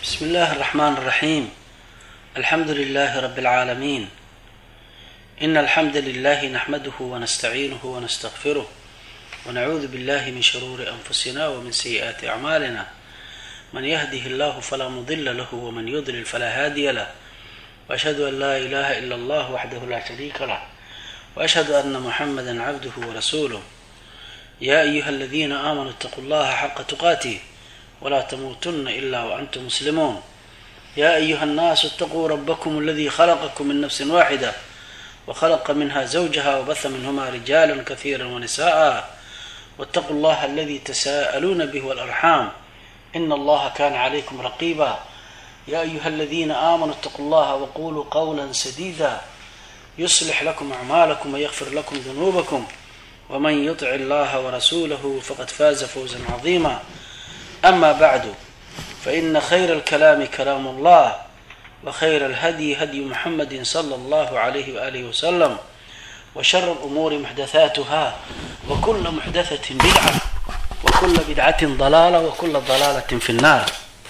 بسم الله الرحمن الرحيم الحمد لله رب العالمين إن الحمد لله نحمده ونستعينه ونستغفره ونعوذ بالله من شرور أنفسنا ومن سيئات أعمالنا من يهده الله فلا مضل له ومن يضلل فلا هادي له وأشهد أن لا إله إلا الله وحده لا شريك له وأشهد أن محمدا عبده ورسوله يا أيها الذين آمنوا اتقوا الله حق تقاته ولا تموتن إلا وأنتم مسلمون يا أيها الناس اتقوا ربكم الذي خلقكم من نفس واحدة وخلق منها زوجها وبث منهما رجالا كثيرا ونساء واتقوا الله الذي تساءلون به والأرحام إن الله كان عليكم رقيبا يا أيها الذين آمنوا اتقوا الله وقولوا قولا سديدا يصلح لكم أعمالكم ويغفر لكم ذنوبكم ومن يطع الله ورسوله فقد فاز فوزا عظيما أما بعد فإن خير الكلام كلام الله وخير الهدي هدي محمد صلى الله عليه وآله وسلم وشر الأمور محدثاتها وكل محدثة بدعة وكل بدعة ضلالة وكل ضلالة في النار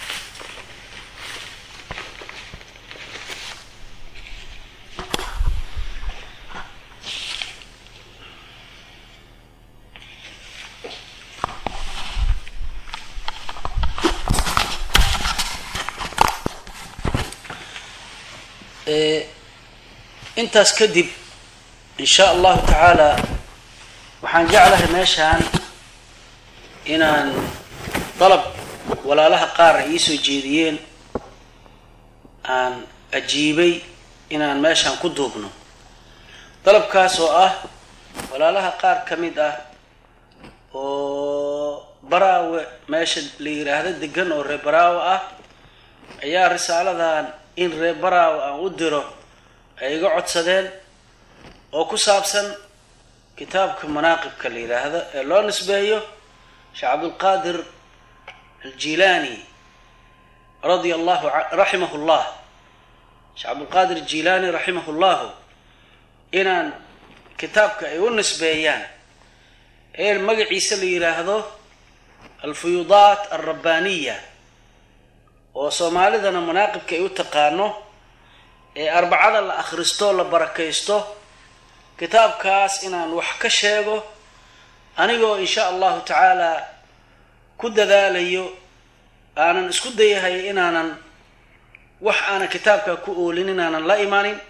intaas kadib in sha allahu tacaala waxaan jeclahay meeshaan inaan dalab walaalaha qaar ay iisoo jeediyeen aan ajiibay inaan meeshaan ku duubno dalabkaas oo ah walaalaha qaar ka mid ah oo baraawe meesha la yiraahdo degan oo reer baraawe ah ayaa risaaladan in reer baraawe aan u diro ay iga codsadeen oo ku saabsan kitaabka manaaqibka la yidhaahdo ee loo nisbeeyo sheekh cabdulqaadir aljilaani radia allahu raximahu llah sheekh cabdulqaadir aljilaani raximahu llahu inaan kitaabka ay u nisbeeyaan ee magaciisa la yidhaahdo alfuyuudaat alrabbaaniya oo soomaalidana manaaqibka ay u taqaano ee arbacada la akhristo la barakaysto kitaabkaas inaan wax ka sheego anigoo insha allahu tacaala ku dadaalayo aanan isku dayahay inaanan wax aanan kitaabkaa ku oolin inaanan la imanin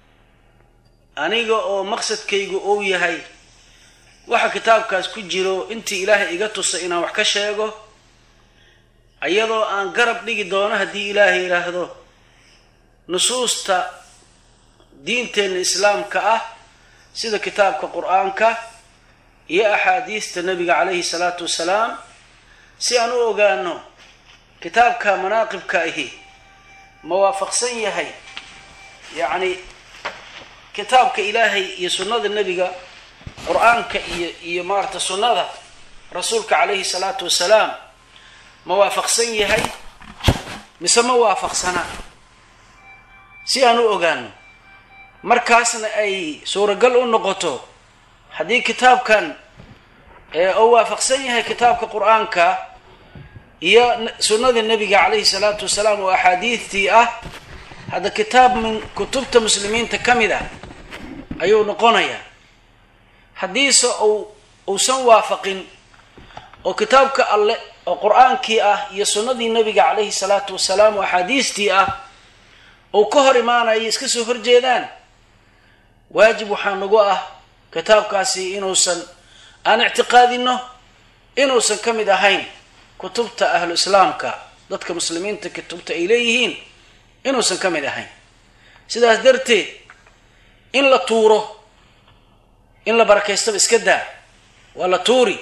aniga oo maqsadkaygu ou yahay waxa kitaabkaas ku jiro intii ilaahay iga tusa inaan wax ka sheego iyadoo aan garab dhigi doono haddii ilaahay yidhaahdo nusuusta diinteenna islaamka ah sida kitaabka qur-aanka iyo axaadiista nabiga calayhi salaatu wasalaam si aan u ogaano kitaabka manaaqibka ahi ma waafaqsan yahay yacni kitaabka ilaahay iyo sunnada nebiga qur-aanka iyo iyo maarata sunnada rasuulka calayhi salaatu wasalaam ma waafaqsan yahay mise ma waafaqsana si aan u ogaano markaasna ay suuragal u noqoto haddii kitaabkan oo waafaqsan yahay kitaabka qur-aanka iyo sunnada nebiga calayhi salaatu wasalaam oo axaadiidtii ah hadda kitaab min kutubta muslimiinta ka mid ah ayuu noqonayaa haddiise uu uusan waafaqin oo kitaabka alle oo qur-aankii ah iyo sunnadii nebiga calayhi salaatu wasalaam oo axaadiistii ah ou ka hor imaanayo iska soo horjeedaan waajib waxaa nagu ah kitaabkaasi inuusan aan ictiqaadino inuusan ka mid ahayn kutubta ahlu islaamka dadka muslimiinta kutubta ay leeyihiin inuusan ka mid ahayn sidaas darteed in la tuuro in la barakaystaba iska daa waa la tuuri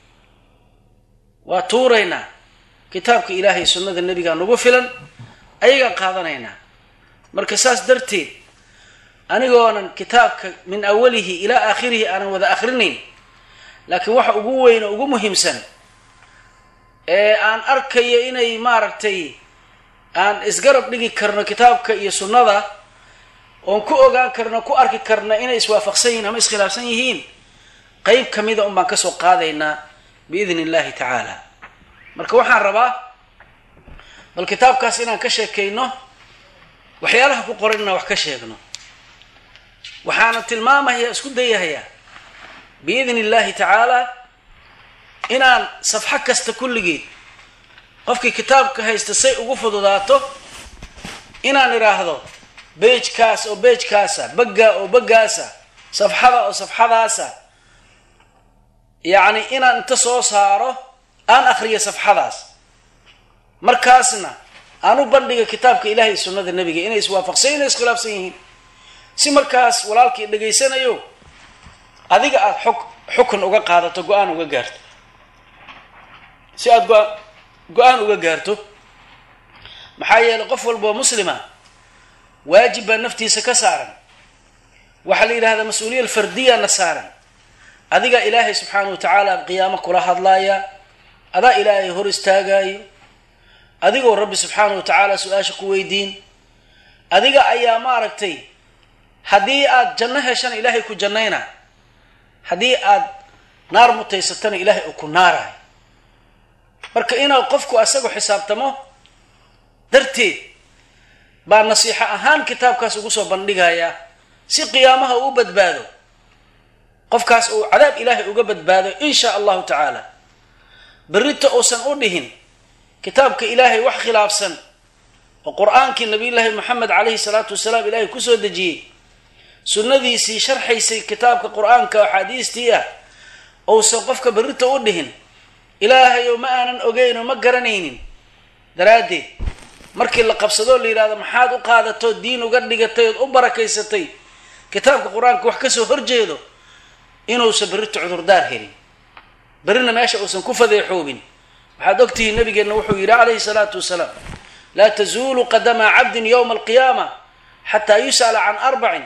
waa tuuraynaa kitaabka ilaahay sunnada nebigaa nagu filan ayagaan qaadanaynaa marka saas darteed anigoonan kitaabka min awalihi ilaa aakhirihi aanan wada akhrinayn laakiin waxa ugu weyn oo ugu muhiimsan ee aan arkayo inay maaragtay aan isgarab dhigi karno kitaabka iyo sunnada oon ku ogaan karno ku arki karno inay iswaafaqsan yihiin ama iskhilaafsan yihiin qeyb kamida un baan kasoo qaadaynaa biidn illahi tacaala marka waxaan rabaa bal kitaabkaas inaan ka sheekayno waxyaalaha ku qoran inaan wax ka sheegno waxaana tilmaamaya isku dayahayaa biidni illaahi tacaala inaan safxo kasta kulligeed qofkii kitaabka haysta say ugu fududaato inaan idhaahdo beejkaas oo beejkaasa baggaa oo baggaasa safxada oo safxadaasa yacni inaan inta soo saaro aan akhriyo safxadaas markaasna aan u bandhiga kitaabka ilahay sunnada nebiga inay iswaafaqsan inay iskhilaafsan yihiin si markaas walaalkii dhegaysanayo adiga aada xuk xukun uga qaadato go-aan uga gaarto si aada go- go-aan uga gaarto maxaa yeelay qof walboo muslima waajib baa naftiisa ka saaran waxaa la yidhahdaa mas-uuliya alfardiyana saaran adigaa ilaahay subxaanahu wa tacaala qiyaamo kula hadlaaya adaa ilaahay hor istaagaayo adigoo rabbi subxaanahu wa tacaala su-aasha ku weydiin adiga ayaa maaragtay haddii aada janno heshana ilaahay ku jannayna haddii aada naar mutaysatana ilaahay uu ku naarayo marka inuu qofku asagu xisaabtamo darteed baa nasiixo ahaan kitaabkaas ugu soo bandhigayaa si qiyaamaha uu badbaado qofkaas uu cadaab ilaahay uga badbaado in shaa allahu tacaala berrita uusan u dhihin kitaabka ilaahay wax khilaafsan oo qur-aankii nabiyullaahi moxamed calayhi salaatu wasalaam ilaahay kusoo dejiyey sunnadiisii sharxaysay kitaabka qur-aanka oo axaadiistii ah ousan qofka berrita u dhihin ilaahayow ma aanan ogeynoo ma garanaynin daraaddeed markii la qabsadoo la yidhahdo maxaad u qaadatoo diin uga dhigatay ood u barakaysatay kitaabka qur-aanka wax kasoo horjeedo inuusan berrita cudurdaar helin berrina meesha uusan ku fadeexoobin waxaad ogtihiin nabigeenna wuxuu yidhi calayhi salaatu wasalaam laa tazuulu qadama cabdin yowma alqiyaama xataa yus'ala can arbacin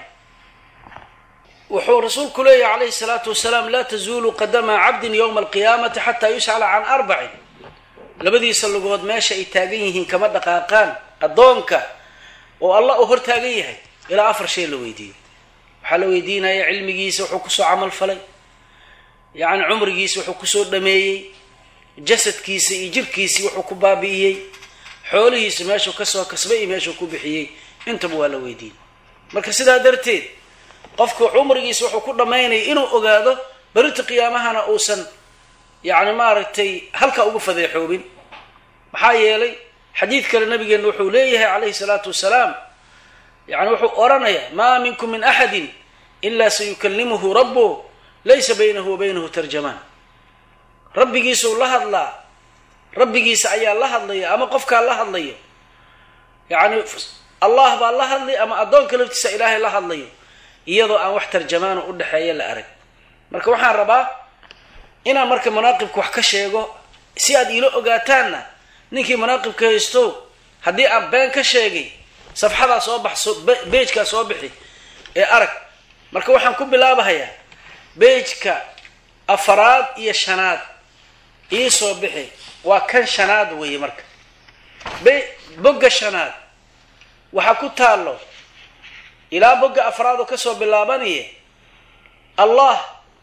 wuxuu rasuulku leeyahy calayhi salaatu wasalaam laa tazuulu qadama cabdin yowma alqiyaamati xataa yus'ala can arbacin labadiisa lugood meesha ay taagan yihiin kama dhaqaaqaan addoonka oo allah uu hor taagan yahay ilaa afar shay la weydiiyo waxaa la weydiinaya cilmigiisa wuxuu kusoo camal falay yacni cumrigiisa wuxuu kusoo dhameeyey jasadkiisa iyo jirkiisii wuxuu ku baabi'iyey xoolihiisa meeshuu kasoo kasbay iyo meeshuu ku bixiyey intaba waa la weydiin marka sidaa darteed qofku cumrigiisa wuxuu ku dhammaynaya inuu ogaado berita qiyaamahana uusan yacni maaragtay halka ugu fadeexoobin maxaa yeelay xadiid kale nabigeenna wuxuu leeyahay calayhi salaatu wasalaam yani wuxuu odhanayaa maa minkum min axadin ilaa sayukalimuhu rabbu laysa baynahu wa baynahu tarjamaan rabbigiisuu la hadlaa rabbigiisa ayaa la hadlaya ama qofkaa la hadlayo yacni allah baa la hadlay ama addoonka laftiisa ilaahay la hadlayo iyadoo aan wax tarjamaano u dhexeeya la arag marka waxaan rabaa inaan marka manaaqibka wax ka sheego si aad iila ogaataanna ninkii manaaqibka haysto haddii aan been ka sheegay safxadaa soo baxso beejkaa soo bixi ee arag marka waxaan ku bilaabahayaa beejka afaraad iyo shanaad ii soo bixi waa kan shanaad weeye marka be bogga shanaad waxaa ku taallo ilaa bogga afraad oo kasoo bilaabanaya allah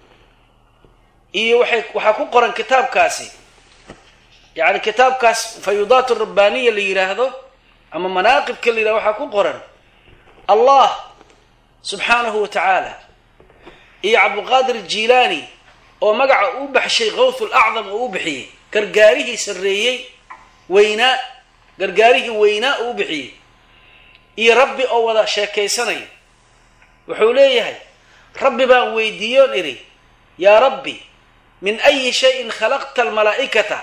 iyo waxay waxaa ku qoran kitaabkaasi yacni kitaabkaas fayudaat rabbaaniya la yidhaahdo ama manaaqibka la yidhahdo waxaa ku qoran allah subxaanahu wa tacaala iyo cabdulqaadir jilaani oo magaca uu baxshay kawth lacdam oo u bixiyey gargaarihii sarreeyey weynaa gargaarihii weynaa oo u bixiyey iyo rabbi oo wada sheekaysanaya wuxuu leeyahay rabbi baan weydiiyoon idhi yaa rabbi min ayi shayin khalaqta almalaa'ikata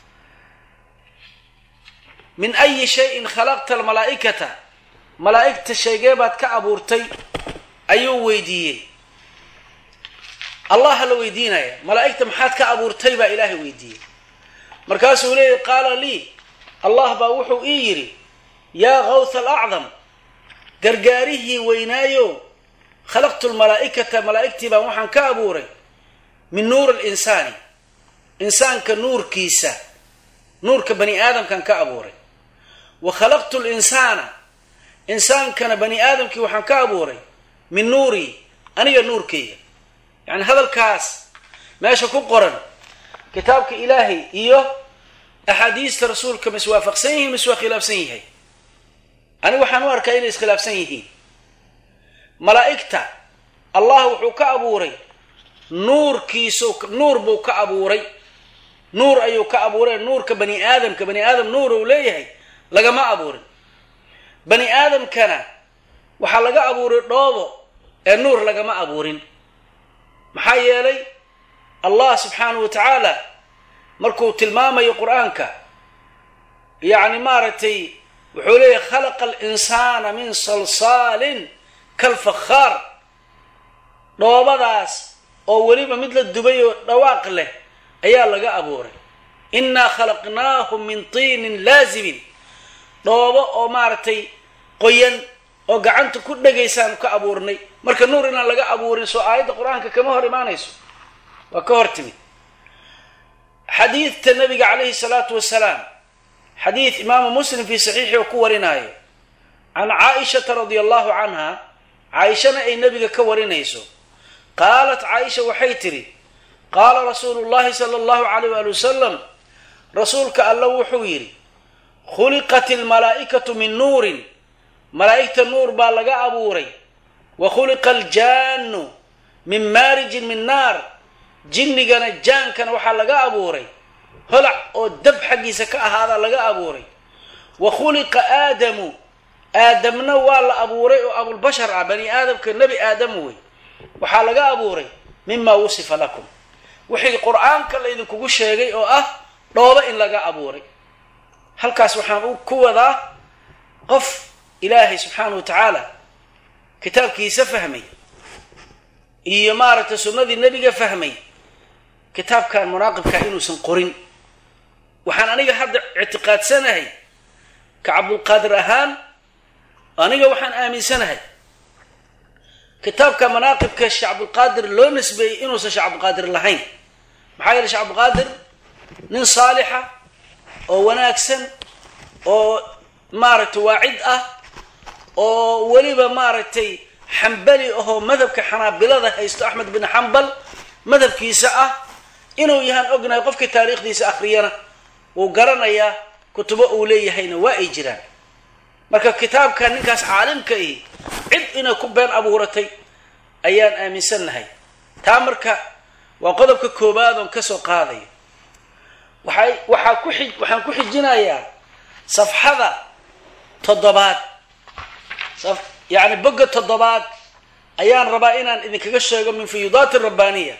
min ayi shayin khalaqta almalaa'ikata malaa'igta sheegee baad ka abuurtay ayuu weydiiyey allaha la weydiinaya malaa'igta maxaad ka abuurtay baa ilaahay weydiiyey markaasuu leeyahy qaala lii allah baa wuxuu ii yidhi yaa kawth alacdam gargaarihii weynaayo khalaqtu lmalaa'ikata malaa'igtii baan waxaan ka abuuray min nuur alinsaani insaanka nuurkiisa nuurka bani aadamkaan ka abuuray wa khalaqtu linsaana insaankana bani aadamkii waxaan ka abuuray min nuurii aniga nuurkayga yacni hadalkaas meesha ku qoran kitaabka ilaahay iyo axaadiista rasuulka ma iswaafaqsan yihiin ma iswaa khilaafsan yahay aniga waxaan u arkaa inay iskhilaafsan yihiin malaa'igta allah wuxuu ka abuuray nuurkiisu nuur buu ka abuuray nuur ayuu ka abuuray nuurka bani aadamka bani aadam nuur uu leeyahay lagama abuurin bani aadamkana waxaa laga abuuray dhoobo ee nuur lagama abuurin maxaa yeelay allah subxaanahu wa tacaala markuu tilmaamayo qur-aanka yacni maaragtay wuxuu leeyahy khalaqa alinsaana min salsaalin kalfakhaar dhoobadaas oo weliba mid la dubay oo dhawaaq leh ayaa laga abuuray innaa khalaqnaahum min tiinin laazimin dhoobo oo maaragtay qoyan oo gacanta ku dhegaysaanu ka abuurnay marka nuur inaan laga abuurin soo aayadda qur-aanka kama hor imaanayso waa ka hor timid xadiidta nabiga calayhi salaatu wasalaam xadiid imaamu muslim fii saxiixi oo ku warinaayo can caaishata radia allahu canha caaishana ay nebiga ka warinayso qaalat caaisha waxay tidhi qaala rasuulu llahi sala allahu calayh waali wasalam rasuulka alla wuxuu yidhi khuliqat almalaa'ikatu min nuurin malaa'igta nuur baa laga abuuray wa khuliqa aljaannu min maarijin min naar jinnigana jaankana waxaa laga abuuray holac oo dab xaggiisa ka ahaadaa laga abuuray wa khuliqa aadamu aadamna waa la abuuray oo abulbashar ah bani aadamka nebi aadam wey waxaa laga abuuray mimaa wusifa lakum wixii qur-aanka laydinkugu sheegay oo ah dhoobo in laga abuuray halkaas waxaan ku wadaa qof ilaahay subxaanahu wa tacaala kitaabkiisa fahmay iyo maaragtay sunnadii nebiga fahmay kitaabkan munaaqibka inuusan qorin waxaan aniga hadda ictiqaadsanahay ka cabdulqaadir ahaan aniga waxaan aaminsanahay kitaabka manaaqibka sheekh cabdulqaadir loo nisbeeyey inuusan sheekh cabdulqaadir lahayn maxaa yeele sheekh cabdulqaadir nin saalixa oo wanaagsan oo maaragtay waacid ah oo weliba maaragtay xambali ahoo madhabka xanaabilada haysto axmed bin xambal madhabkiisa ah inuu yahaan ognahay qofkii taariikhdiisa akhriyana wuu garanayaa kutubo uu leeyahayna waa ay jiraan marka kitaabka ninkaas caalimka ihi cid inay ku been abuuratay ayaan aaminsannahay taa marka waa qodobka koowaad oon kasoo qaadayo waxay waxaa ku xi waxaan ku xijinayaa safxada toddobaad yacni bogga toddobaad ayaan rabaa inaan idinkaga sheego min fuyuudaati rabbaaniya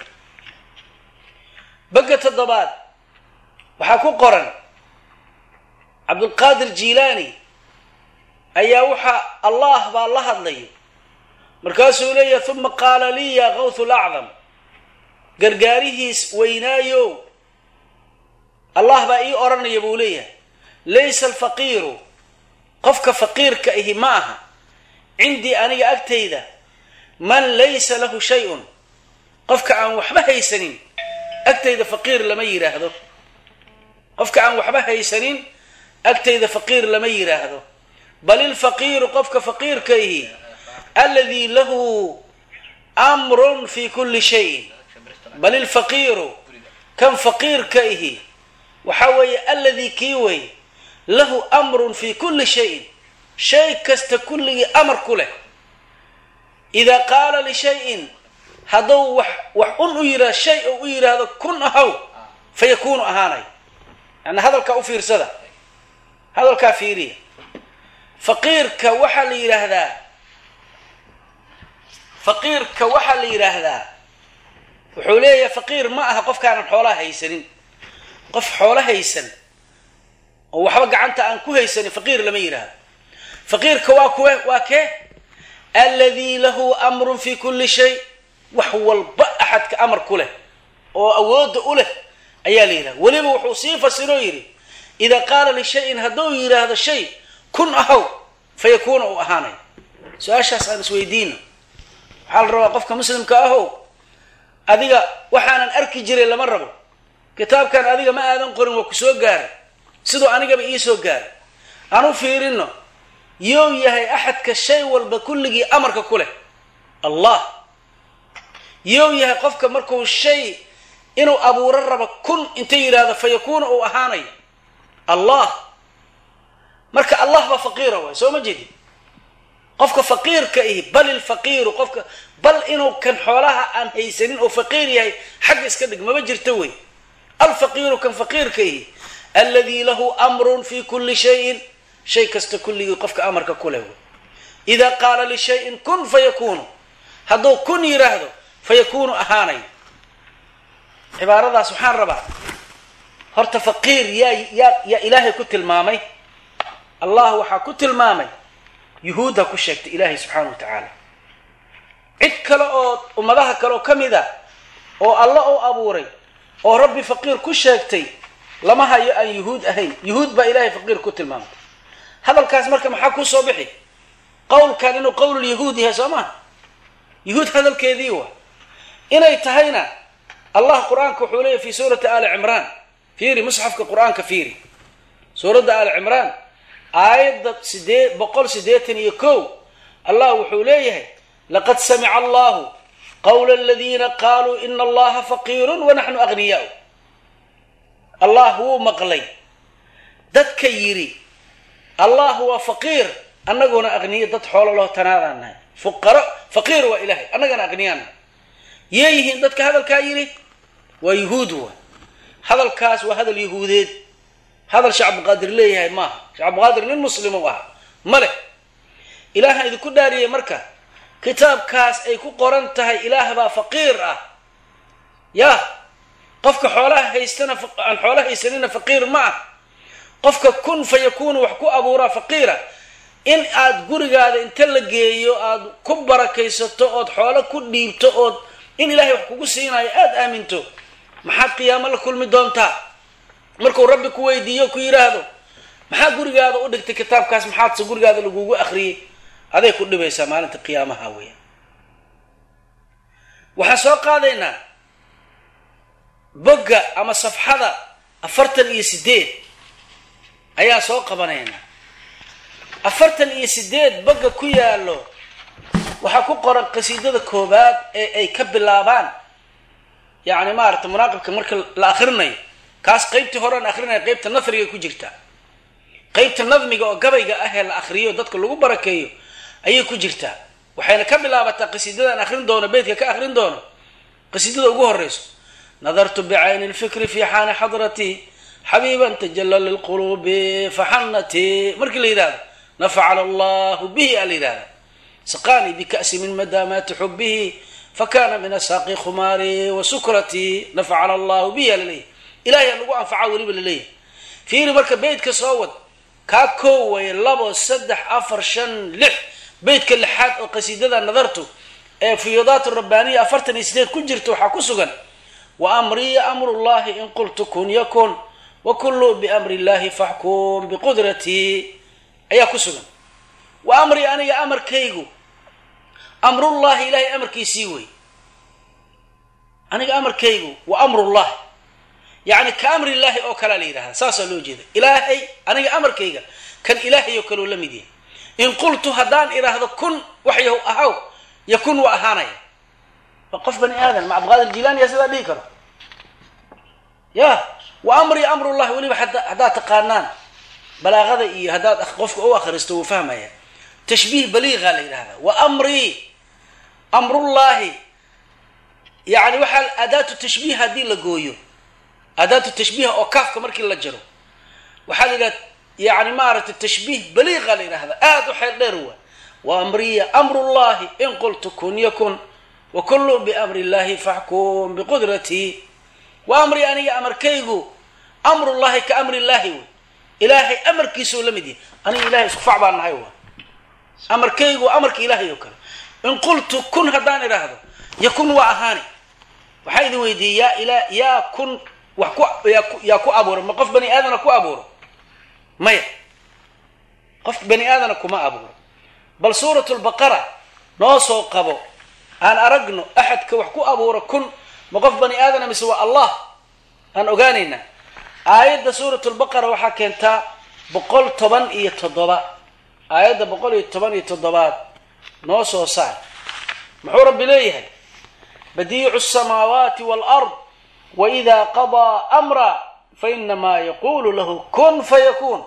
bogga toddobaad waxaa ku qoran cabdulqaadir jiilaani ayaa waxaa allah baa la hadlaya markaasuu leeyahay uma qaala lii yaa kawthu lacdam gargaarihiis weynaayo allah baa ii odhanaya buu leeyahay laysa alfaqiiru qofka faqiirka ahi ma aha cindii aniga agtayda man laysa lahu shay-un qofka aan waxba haysanin agtayda faqiir lama yidhaahdo qofka aan waxba haysanin agtayda faqiir lama yidhaahdo bal ilfaqiiru qofka faqiirka ihi aladii lahu amrun fi kulli shayin bal ilfaqiiru kan faqiirka ihi waxaa weeye aladii kii wey lahu amrun fi kulli shayin shay kasta kulligii amar ku leh idaa qaala lishayin hadduu wax wax un u yidhah shay ou u yidhaahdo kun ahaw fa yakuunu ahaanay yani hadalkaa u fiirsada hadalkaa fiiriya faqiirka waxaa la yidhaahdaa faqiirka waxaa la yidhaahdaa wuxuu leeyahay faqiir ma aha qofkaanan xoolaha haysanin qof xoolo haysan oo waxba gacanta aan ku haysanin faqiir lama yidhaahdo faqiirka waa kuwe waa kee alladii lahu amrun fi kulli shay wax walba axadka amar ku leh oo awoodda u leh ayaa la yidhahda weliba wuxuu sii fasiroo yidhi idaa qaala lishayin hadduu yidhaahdo shay kun ahow fa yakuuna uu ahaanay su-aashaas aan isweydiino waxaa la rabaa qofka muslimka ahow adiga waxaanan arki jiray lama rabo kitaabkan adiga ma aadan qorin waa ku soo gaaray siduu anigaba ii soo gaaray aan u fiirino you yahay axadka shay walba kulligii amarka ku leh allah you yahay qofka markuu shay inuu abuuro rabo kun inta yidhaahdo fa yakuuna uu ahaanayo allah marka allah baa faqiira waay soo ma jeedin qofka faqiirka ihi bal ilfaqiiru qofka bal inuu kan xoolaha aan haysanin oo faqiir yahay xagga iska dhig maba jirto wey alfaqiiru kan faqiirka ihi alladii lahu amrun fi kuli shayin shay kasta kulligii qofka amarka ku leh wey idaa qaala lishayin kun fayakunu hadduu kun yidhaahdo fayakunu ahaanay cibaaradaas waxaan rabaa horta faqiir yaa yaa yaa ilaahay ku tilmaamay allah waxaa ku tilmaamay yuhuudda ku sheegtay ilaahay subxaana wa tacaala cid kale oo ummadaha kale oo ka mid a oo alla u abuuray oo rabbi faqiir ku sheegtay lama hayo aan yuhuud ahayn yuhuud baa ilaahay faqiir ku tilmaamay hadalkaas marka maxaa kuu soo bixi qowlkan inuu qowlulyahuud yahay soo maha yuhuud hadalkeedii wa inay tahayna allah qur-aanka wuxuu leeyahy fi suurati ali cimraan fiiri musxafka qur-aanka fiiri suuradda ali cimraan aayadda sidee boqol siddeetan iyo kow allah wuxuu leeyahay laqad samica allahu qawla aladiina qaaluu ina allaha faqiirun wanaxnu agniyaau allah wuu maqlay dadka yidhi allah waa faqiir annaguna aqniyo dad xoolo loo tanaadaan nahay fuqaro faqiir waa ilahay annagana aqniyaan nahay yee yihiin dadka hadalkaa yidhi waa yuhuud wa hadalkaas waa hadal yahuudeed hadal sheekh cabdiqaadir leeyahay maaha sheekh cabdiqaadir nin muslim u ahaa ma leh ilaaha idinku dhaariyey marka kitaabkaas ay ku qoran tahay ilaah baa faqiir ah yaa qofka xoolaha haystana aan xoola haysanina faqiir ma ah qofka kun fa yakuunu wax ku abuuraa faqiira in aad gurigaada inta la geeyo aada ku barakaysato ood xoolo ku dhiibto ood in ilaahay wax kugu siinayo aada aaminto maxaad qiyaamo la kulmi doontaa markuu rabbi ku weydiiyo ku yidhaahdo maxaa gurigaada u dhigtay kitaabkaas maxaadse gurigaada lagugu akhriyey aday ku dhibaysaa maalinta qiyaamaha weya waxaan soo qaadaynaa bogga ama safxada afartan iyo sideed ayaan soo qabanaynaa afartan iyo sideed bogga ku yaallo waxaa ku qoran qasiidada koobaad ee ay ka bilaabaan yacni maarata munaaqibka marka la akrinayo kaas qeybtii horean akrinaya qeybta nafriga ku jirta qeybta nadmiga oo gabayga ah ee la akriyo dadka lagu barakeeyo ayay ku jirtaa waxayna ka bilaabataa qasiidadaan akrin doono beytka ka akrin doono qasiidada ugu horeyso nadartu bicayni lfikri fi xaani xadratii xabiiban tajalla lilquluubi faxanatii markii la yidhahdo nafacala allahu bihi a la yidhahda saqaanii bika'si min madaamaati xubihi fakana min asaaqi khumaari wa sukratii nafacala allahu bihi a laleeyahy ilahay a lagu anfaca weliba laleeyahay fiiri marka beytka soo wad kaa koo way labo saddex afar shan lix beytka lixaad oo qasiidada nadartu ee fiyudaat rabbaaniya afartan iyo sideed ku jirta waxaa ku sugan wa amriya amrullahi in qultu kun yakun wa kullu biamri illahi faxkum biqudratii ayaa ku sugan wa amri aniga amarkaygu amrullahi ilahay amarkiisii wey aniga amarkaygu wa amrullahi yacni ka amri illaahi oo kalea la yidhahda saasaa loo jeeda ilaahay aniga amarkayga kan ilaahay oo kaleo la mid yahay in qultu haddaan idhaahdo kun waxyahu ahaw yakun waa ahaanaya waa qof bani aadan ma cabdiqaadir jilaani yaa sidaa dhihi karo ya wa amri amrullahi weliba haddaad taqaanaan balaaqada iyo haddaad qofka u akhristo wuu fahmaya tashbiih baliiqa la yidhahda wa amrii amrullahi yani waxaa adaatu tashbiih haddii la gooyo adaatu tashbiiha oo kaafka markii la jaro waxaa la yidhahda yani maaragtay tashbiih baliiqa la yidhahda aada u xeel dheer waa wa amriya amrullahi in qultu kun yakun wa kullu biamri illahi faxkum biqudratii wa amri aniga amarkaygu amrullahi ka amri illahi wey ilaahay amarkiisuu la mid yahay aniga ilahay isku fac baan nahay wa amarkaygu amarka ilaahay oo kale in qultu kun haddaan idhaahdo yakun waa ahaani waxaa idin weydiiyey yaa ila yaa kun wax ku yaa ku abuuro ma qof bani aadana ku abuuro maya qof bani aadana kuma abuuro bal suurat lbaqara noo soo qabo aan aragno axadka wax ku abuuro kun ma qof bani aadana mise waa allah aan ogaanaynaa aayadda suurat lbaqara waxaa keentaa boqol toban iyo toddoba aayadda boqol iyo toban iyo toddobaad noo soo saar muxuu rabbi leeyahay badiicu samaawaati waalard waida qadaa amra fainamaa yaqulu lahu kun fayakun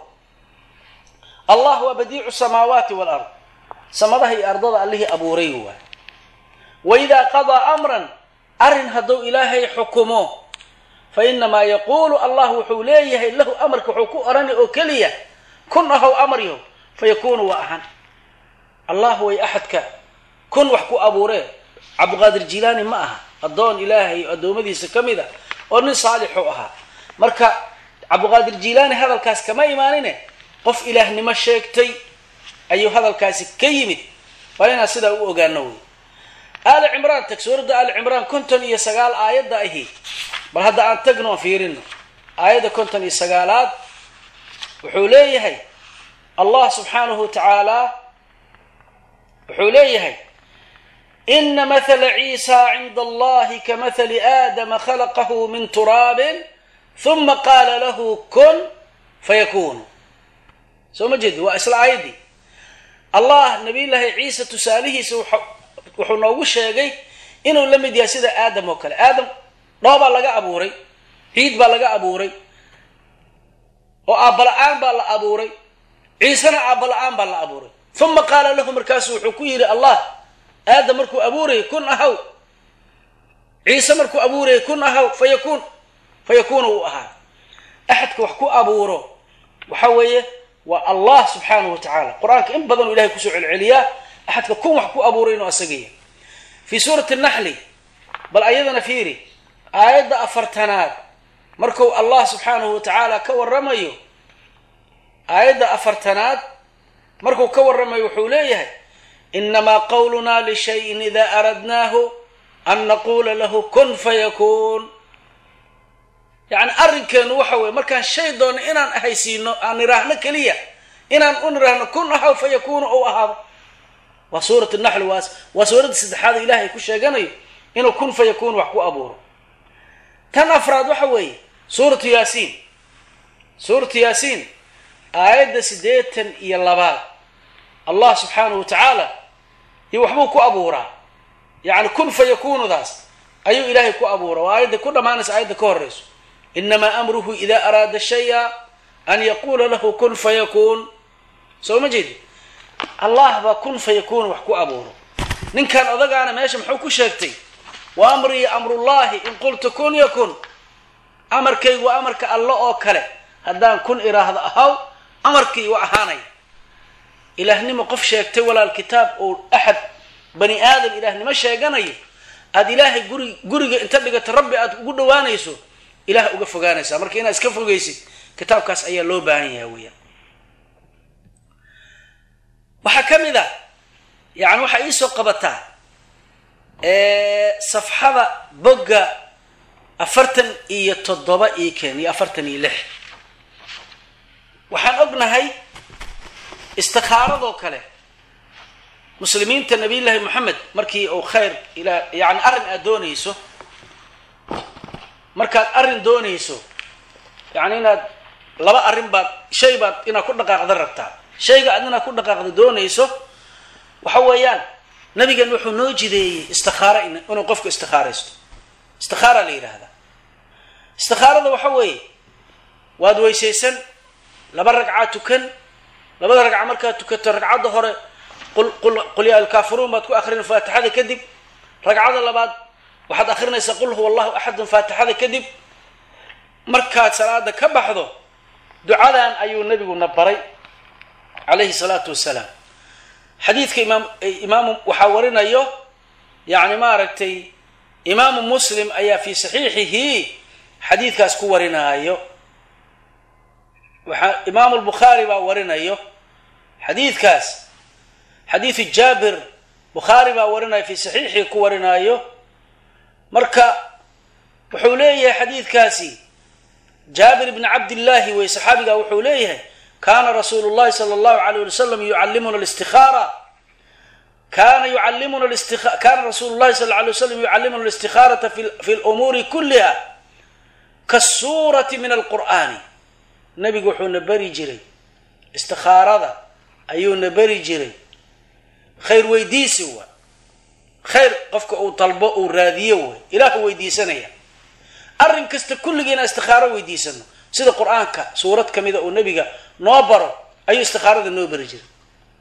allah waa badiicu samaawaati walard samadaha iyo ardada allihii abuuray waay waidaa qadaa amran arrin hadduu ilaahay xukumo fainamaa yaquulu allah wuxuu leeyahay lahu amarka wuxuu ku orani oo keliya kun ahow amar yahow fayakunu waa ahaan allah way axadka kun wax ku abuuree cabdiqaadir jilaani ma aha addoon ilaahay addoommadiisa ka mid a oo nin saalixu ahaa marka cabdiqaadir jilaani hadalkaas kama imaanine qof ilaahnimo sheegtay ayuu hadalkaasi ka yimid waa inaan sidaa u ogaano wey aali cimraan tag suuradda aali cimraan konton iyo sagaal aayadda ahi bal hadda aan tagno aan fiirino aayadda konton iyo sagaalaad wuxuu leeyahay allah subxaanahu wa tacaala wuxuu leeyahay ina mathala ciisa cinda allahi ka mathali aadama khalaqahu min turaabin huma qaala lahu kun fayakunu soo ma jeedi waa isla aayaddii allah nabiyullaahi ciisa tusaalihiisa wuxuu noogu sheegay inuu la mid yahay sida aadam oo kale aadam dhoobaa laga abuuray ciid baa laga abuuray oo aabala-aan baa la abuuray ciisena aabala-aan baa la abuuray uma qaala lahu markaasu wuxuu ku yidhi allah aadam markuu abuurayay kun ahaw ciise markuu abuurayay kun ahaw fayakun fayakunu uu ahaa axadka wax ku abuuro waxa weeye waa allah subxaanahu wa tacaala qur-aanka in badanuu ilahay kusoo celceliyaa axadka kun wax ku abuuray inuu asagaya fii suurati naxli bal ayadana fiiri aayadda afartanaad marku allah subxaanahu wa tacaala ka waramayo aayadda afartanaad markuu ka warramayo wuxuu leeyahay inamaa qawlunaa lishayin idaa aradnaahu an naquula lahu kun fayakun yacni arrinkeenu waxa weye markaan shay doonno inaan ahaysiino aan niraahno keliya inaan u niraahno kun ahaw fayakunu ou ahaado waa suurat naxl waa waa suuradda saddexaad ilaahay ku sheeganayo inuu kun fayakun wax ku abuuro tan afraad waxa weeye suuratu yaasiin suuratu yaasiin aayadda siddeetan iyo labaad allah subxaanahu wa tacaala iyo waxbuu ku abuuraa yacni kun fayakunudaas ayuu ilaahay ku abuura waa aayadda ku dhammaanaysa aayadda ka horreyso inamaa amruhu ida araada shaya an yaquula lahu kun fayakun soo ma jeedi allah baa kun fayakun wax ku abuuro ninkan odagaana meesha muxuu ku sheegtay wa amrii amrullahi in qultu kun yakun amarkaygu waa amarka alle oo kale haddaan kun iraahdo ahaw amarkii waa ahaanaya ilaahnimo qof sheegtay walaal kitaab oo axad bani aadam ilaahnimo sheeganayo aada ilaahay guri guriga inta dhigato rabbi aada ugu dhawaanayso ilaah uga fogaanaysaa marka inaad iska fogaysid kitaabkaas ayaa loo baahan yahay weyaan waxaa ka mid a yani waxaa iisoo qabataa safxada bogga afartan iyo toddoba io ken iyo afartan iyo lix waxaan ognahay istikaaradoo kale muslimiinta nabiyullaahi moxamed markii uu khayr ilaa yani arrin aada doonayso markaad arrin doonayso yani inaad laba arrin baad shay baad inaad ku dhaqaaqda rabtaa shayga aad inaad ku dhaqaaqda doonayso waxa weeyaan nabigan wuxuu noo jideeyey istikaaro inuu qofku istikaaraysto istikaara la yidhaahdaa istikaarada waxa weeye waad weysaysan laba ragcaa tukan labada ragca markaad tukato ragcadda hore qul yaa alkaafiruun baad ku akrin faatixada kadib ragcada labaad waxaad akrinaysaa qul huwa allahu axadun faatixada kadib markaad salaada ka baxdo ducadan ayuu nabiguna baray calayhi salaatu wasalaam xadiidka imaam imaamu waxaa warinayo yani maaragtay imaamu muslim ayaa fi saxiixihi xadiidkaas ku warinaayo waxaa imaamu lbukhaari baa warinayo xadiidkaas xadiidu jaabir bukhaari baa warinaya fi saxiixii ku warinaayo marka wuxuu leeyahay xadiidkaasi jaabir bni cabdillaahi wey saxaabiga wuxuu leeyahay kana rasuulu llahi sala allahu alayh wali wasalam yucallimuna listikaara kana yucallimuna kana rasuulu llahi sal alay waslam yucallimuna alistikaarata fi lumuuri kulliha kasuurati min alqur'aani nabigu wuxuuna beri jiray istikaarada ayuuna beri jiray khayr weydiisi wa khayr qofka uu dalbo uu raadiyo way ilaahu weydiisanaya arrin kasta kulligiina istikaaro weydiisano sida qur-aanka suurad ka mida uu nebiga noo baro ayuu istikaarada noo bari jiray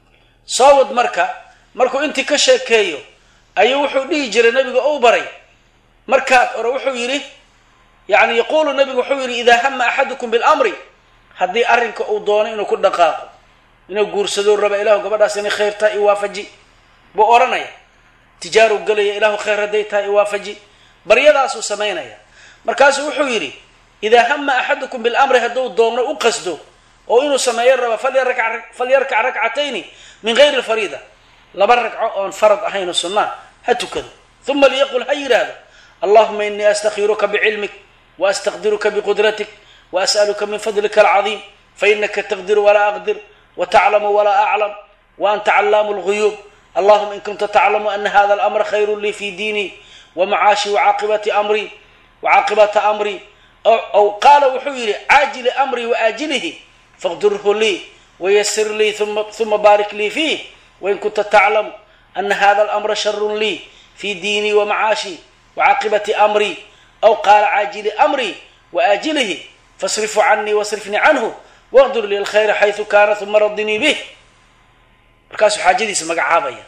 soo wad marka markuu intii ka sheekeeyo ayuu wuxuu dhihi jiray nebiga ou baray markaad ore wuxuu yidhi yani yaquulu nebigu wuxuu yidhi idaa hama axadukum bilamri haddii arrinka uu doono inuu ku dhaqaaqo inuu guursado raba ilahu gabadhaas inay khayr tahay iwaafaji buu odhanaya tijaaru gelaya ilahu khayr hadday tahay iwaafaji baryadaasuu samaynaya markaasuu wuxuu yidhi idaa hama axadukum bilamri hadduu doono u qasdo oo inuu sameeyo raba falyarkac rakcatayni min gayri lfariida laba ragco oon farad ahayn oo sunnaa ha tukado uma liyaqul ha yidhaahdo allahuma inii astakhiruka bicilmik waastaqdiruka biqudratik waas'aluka min fadlika alcadiim fainaka taqdiru walaa aqdir wataclamu walaa aclam waanta callaamu lguyuub allahuma in kunta taclamu ana hada alamra khayru lii fi diinii wamacaashi wacaaqibati amrii wacaaqibata amrii aw qaala wuxuu yidhi caajili amrii waaajilihi faqdirhu lii wayasir lii uma baarik lii fiih wain kunta taclamu ana hada alamra sharun lii fi diinii wamacaashi wacaaqibati amrii aw qaala caajili amrii waaajilihi fasrifu canii wasrifnii canhu waqdur li alkhayra xaysu kaana uma radinii bih markaasuu xaajadiisa magacaabaya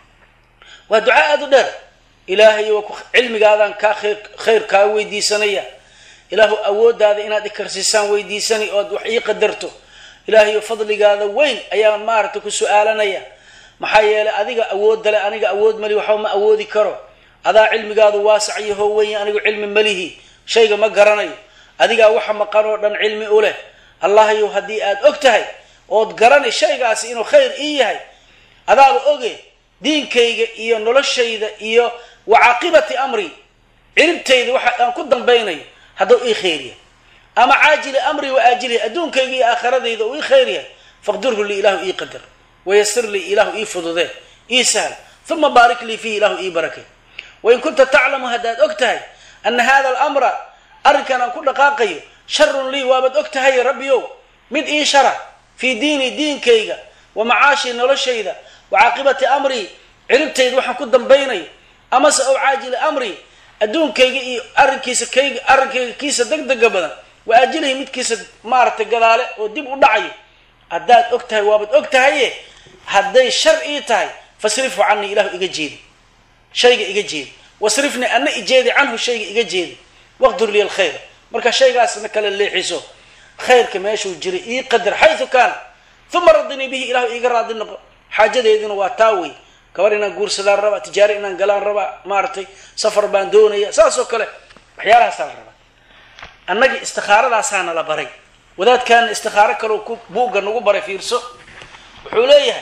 waa ducaa aada u dheer ilaahay waa cilmigaadaan kaa khayr khayr kaa weydiisanaya ilaahu awooddaada inaad ikarsiisaan weydiisani ood wax ii qadarto ilaahayo fadligaada weyn ayaan maaragtay ku su-aalanaya maxaa yeelay adiga awoodda le aniga awood mali waxba ma awoodi karo adaa cilmigaadu waasac iyo hoo weyn anigu cilmi malihi shayga ma garanayo adigaa waxa maqan oo dhan cilmi u leh allahayow haddii aad og tahay ood garanay shaygaasi inuu khayr ii yahay adaaba oge diinkayga iyo noloshayda iyo wacaaqibati amri ciribtayda waxa aan ku dambaynayo hadduu ii khayr yahay ama caajili amri wa aajilihi adduunkayga iyo aakhiradayda uu ii khayr yahay faqdirhu lii ilaahu ii qadar wayasir lii ilaahu ii fududee ii sahl uma baarik lii fiihi ilaahu ii barakay wain kunta taclamu haddaad og tahay ana hada alamra arrinkan aan ku dhaqaaqayo sharun lii waabaad og tahay rabbiyow mid ii shara fii diini diinkayga wa macaashii noloshayda wa caaqibati amrii ciribtayda waxaan ku dambaynayo amase ow caajili amrii adduunkayga iyo arrinkiisa kayga arrinkayga kiisa degdega badan wa aajilihi midkiisa maaragtay gadaale oo dib u dhacayo haddaad og tahay waabaad og tahaye hadday shar ii tahay fasrifu canii ilahu iga jeedi shayga iga jeedi wasrifnii ana ijeedi canhu shayga iga jeedi waqdur liya alkhayr marka shaygaasna kala leexiso khayrka meeshuu jiray ii qadar xayu kaana uma radinii bihi ilahu iiga raadi noqo xaajadeeduna waa taa wey gabar inaan guursadaan rabaa tijaaro inaan galaan rabaa maaragtay safar baan doonaya saas oo kale waxyaalahaasa la rabaa annagii istikaaradaasaana la baray wadaadkaana istikaaro kaleo ku buugga nagu baray fiirso wuxuu leeyahay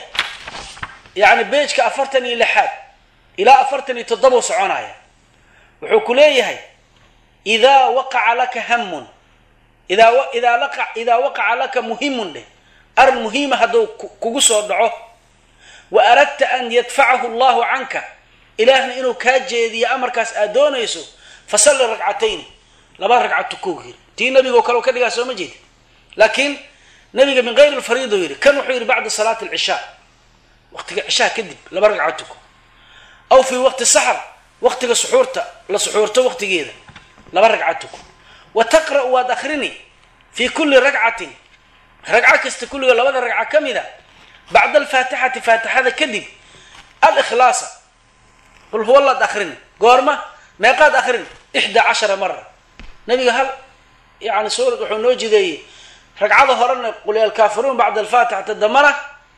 yani beejka afartan iyo lixaad ilaa afartan iyo toddoba soconaya wuxuu ku leeyahay idaa waqaca laka hamun idaa idaa laqa idaa waqaca laka muhimun dheh arrin muhiima hadduu kugu soo dhaco wa aradta an yadfacahu allahu canka ilaahna inuu kaa jeediyo amarkaas aad doonayso fasalli ragcatayni laba ragcad tukow yiri tii nabigoo kale ka dhigaa soo ma jeedi laakiin nabiga min gayri lfariid u yidhi kan wuxuu yidhi bacda salaati alcishaa waqtiga cishaa kadib laba ragcad tuko aw fii waqti saxr waqtiga suxuurta la suxuurto waqtigeeda laba ragcad tuko wa taqra'u waad akrini fii kulli ragcatin ragco kasta kulliga labada ragca ka mida bacda alfaatixati faatixada kadib alikhlaasa qul huwa laad akrini goorma meeqaad akrin ixdaa cashara mara nabiga hal yani suurad wuxuu noo jideeyey ragcada horena qul ya alkaafiruun bacda alfaatixati dambana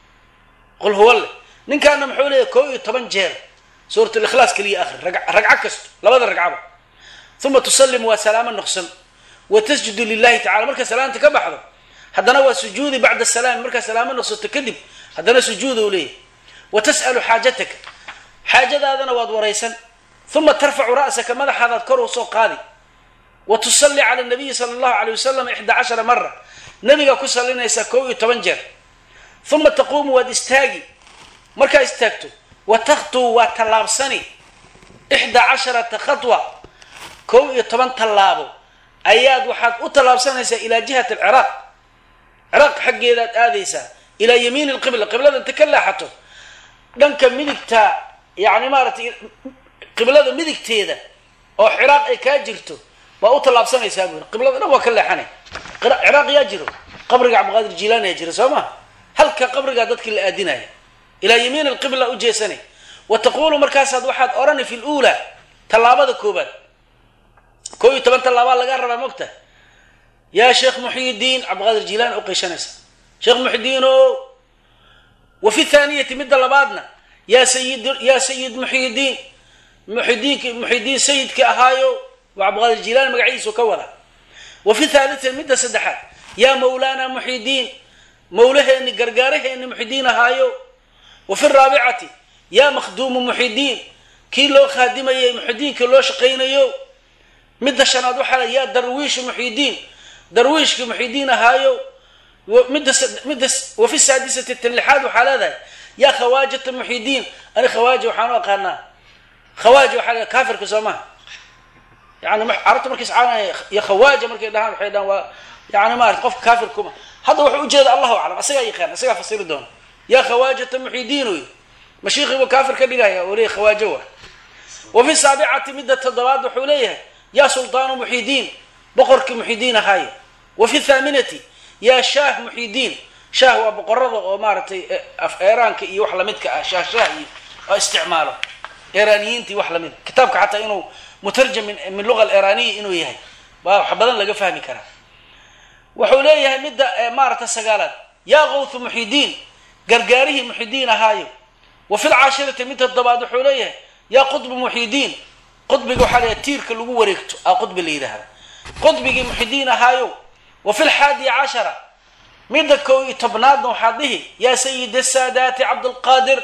qul huwa le ninkaana muxuu leeyahy koo iyo toban jeer suurat likhlaas keliya akri ragco kasto labada ragcaba uma tusallimu waa salaamo noqsan wa tasjudu lilahi tacala markaa salaamta ka baxdo haddana waa sujuudi bacda salaami markaa salaamo noqsato kadib haddana sujuuda u leeyahy wa tas'alu xaajataka xaajadaadana waad waraysan uma tarfacu ra'saka madaxaadaad kor u soo qaadi wa tusalli cala nabiyi sala allahu alay wasalam ixdaa cashara mara nabigaa ku sallinaysaa koo iyo toban jeer uma taquumu waad istaagi markaa istaagto wa takhtuu waa tallaabsani ixdaa casharata khatwa kow iyo toban tallaabo ayaad waxaad u tallaabsanaysaa ilaa jihati alciraaq ciraaq xaggeedaad aadaysaa ilaa yamiini lqibla qiblada inta ka leexato dhanka midigta yani maaratay qiblada midigteeda oo ciraaq ay kaa jirto baa u tallaabsanaysaa buu yiri qiblada dhan waa ka leexanay ciraaq yaa jiro qabriga cabdiqaadir jilaani yaa jira soo ma halka qabrigaa dadkii la aadinaya ilaa yamiin alqibla u jeesanay wa taqulu markaasaad waxaad odhani fi luulaa tallaabada koobaad koo iyo toban tallaabaa lagaa rabaa mogta yaa sheekh muxyidiin cabdiqaadir jilaani u qeyshanaysa sheekh muxyidiin o wa fi thaaniyati midda labaadna yaa sayid yaa sayid muxyidiin muxidiinki muxidiin sayidka ahaayo waa cabdiqaadir jilaani magaciisu ka wada wa fi thaalitati midda saddexaad yaa mawlaana muxidiin mawlaheeni gargaaraheeni muxidiin ahaayo wa fi raabicati yaa makhduumu muxidiin kii loo khaadimayay muxidiinka loo shaqaynayo midda shanaad waxaa yaa darwiishu muxidiin darwiishka muxidiin ahaayo midda midda wa fi saadisati talixaad waxaa leedahay yaa khawaajata muxidiin ani khawaaji waxaan u aqaanaa khawaaji waxaa leedahay kaafirka soo maha yani carabta markay iscaanaya iyo khawaaja markay dhahaan waxay dhahaan waa yani maarata qofka kaafir kuma hadda wuxuu ujeeda allahu aclam asagaa yaqaan asagaa fasiri doona yaa khawaajata muxidiin wey mashiikiibu kaafir ka dhigaya oo leeyahy khawaajo wa wa fi saabicati midda toddobaad wuxuu leeyahay yaa sultaanu muxidiin boqorkii muxidiin ahaaye wa fi thaaminati yaa shaah muxidiin shaah waa boqorada oo maaragtay af eeraanka iyo wax lamidka ah shaah shaah iyo oo isticmaalo eraaniyiintii wax lamid kitaabka xataa inuu mutarjam min luga aleraniya inuu yahay baa wax badan laga fahmi karaa wuxuu leeyahay midda maaragta sagaalaad yaa kawthu muxidiin gargaarihii muxidiin ahaayo wa fi lcaashirati mid toddobaad wuxuu leeyahay yaa qudbu muxidiin qudbiga waxaa leeyahay tiirka lagu wareegto a qudbi la yidhaahda qudbigii muxidiin ahaayo wa fi lxaadi cashara midda kow iyo tobnaadna waxaad dhihi yaa sayid asaadaati cabdulqaadir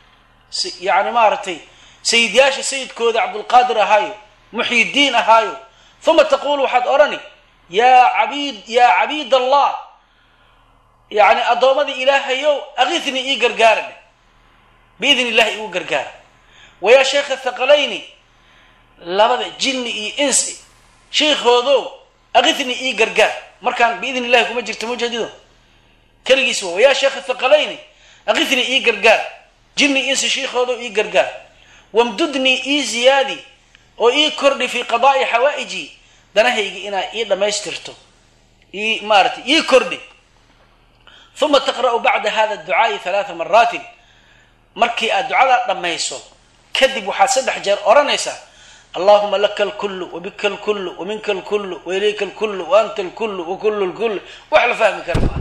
yani maaragtay sayidyaasha sayidkooda cabdulqaadir ahaayo muxidiin ahaayo uma taqulu waxaad odhani yaa cabid yaa cabiid allah yani addoomadii ilaahayow akithnii ii gargaara dheh biidn illahi igu gargaara wa yaa sheekha thaqalayni labada jinni iyo insi sheikoodo akithnii ii gargaar markaan biidn illahi kuma jirto mujadido keligiis wa yaa sheekha thaqalayni akithnii ii gargaar jinni insi sheikoodo ii gargaar wamdudnii ii ziyaadi oo ii kordhi fii qadaa'i xawaaiji danahaygi inaa ii dhammaystirto ii maaratay ii kordhi uma taqra'u bacda hada ducaai halaaa maraatin markii aad ducadaa dhammayso kadib waxaad saddex jeer odhanaysaa allahuma laka alkullu wabika alkullu waminka alkullu wailayka alkullu waanta alkullu wakulu lkullu wax la fahmi kara maa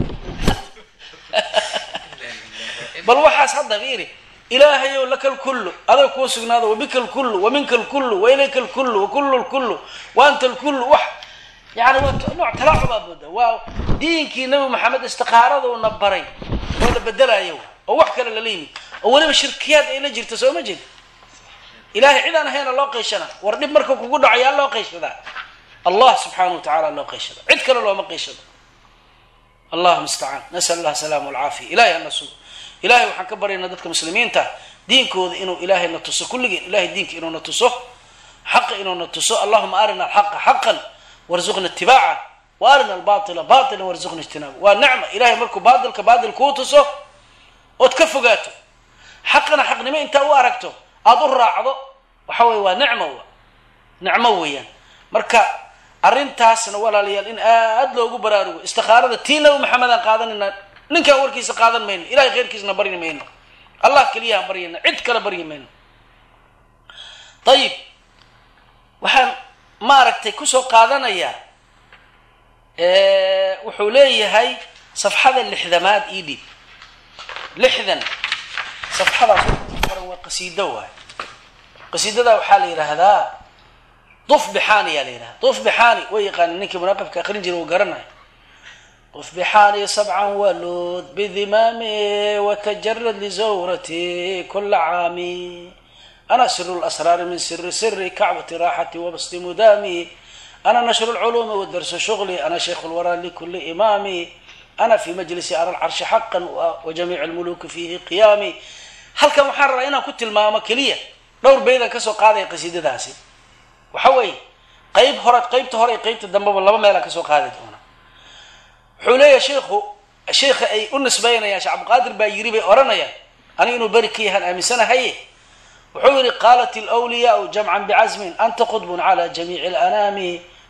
bal waxaas hadda fiiri ilaahayow laka lkullu adag kuu sugnaado wabika alkullu waminka alkullu wailayka alkullu wakulu lkullu waanta alkullu wax yani waa nooc talaacubaad mooda waa diinkii nabi maxamed istiqaaraduna baray oo la bedelayo oo wax kale lala yimid oo weliba shirkiyaad ay la jirta soo ma jeed ilahay cid aan ahayna loo qayshana war dhib marka kugu dhaco yaa loo qayshadaa allah subxaana wa tacala loo qayshada cid kale looma qayshado allah mustacaan nasal allah salaama alcaafiya ilahay ana sugo ilahay waxaan ka baryaynaa dadka muslimiinta diinkooda inuu ilaahay na tuso kulligeen ilahay diinka inuu na tuso xaqa inuu na tuso allahuma arina alxaqa xaqan warzuqna itibaaca wa arina albaila baila warzuqna ijtinaaba waa nicma ilahay markuu baatilka baatil kuu tuso ood ka fogaato xaqana xaqnimo intaa u aragto aada u raacdo waxa weye waa nicmo nicmo weeyaan marka arrintaasna walaalayaal in aad loogu baraarugo istikaarada tii nabi maxamed aan qaadanayna ninkaan warkiisa qaadan mayno ilahay khayrkiisna baryi mayno allah keliyahaan baryayna cid kale baryi mayno ayib waxaan maaragtay kusoo qaadanayaa wuxuu leeyahay safxada lixdamaad ii dhiib lixdan safxadaas qoran waa qasiido waay qasiidada waxaa la yidhaahdaa duf bixaani yaa la yidhahda duf bixaani way yaqaani ninkii munaaqibka aqrin jira uu garanayo duf bixaani sabcan walood bidimaami watajarad lizawrati kula caami ana siru lasraari min siri siri kacbati raaxati wabasti mudaami ana nashru lculuumi wadarsu shuغli ana shaykhu lwaraa likuli imaami ana fi majlisi ara lcarshi xaqan wajamiic lmuluki fiihi qiyaami halkan waxaan rabaa inaan ku tilmaamo keliya dhowr beydaan kasoo qaadaya qasiidadaasi waxa weeye qeyb hore qeybta hore iyo qeybta dambeba laba meelaan kasoo qaadi doona wuxuu leeyahay sheikhu sheikha ay u nisbeynayaan shee cabdiqaadir baa yiri bay odhanayaan aniga inuu beri ka yahaan aaminsanahaye wuxuu yihi qaalat alwliyaau jamcan bicasmin anta qudbun cala jamiici alanaami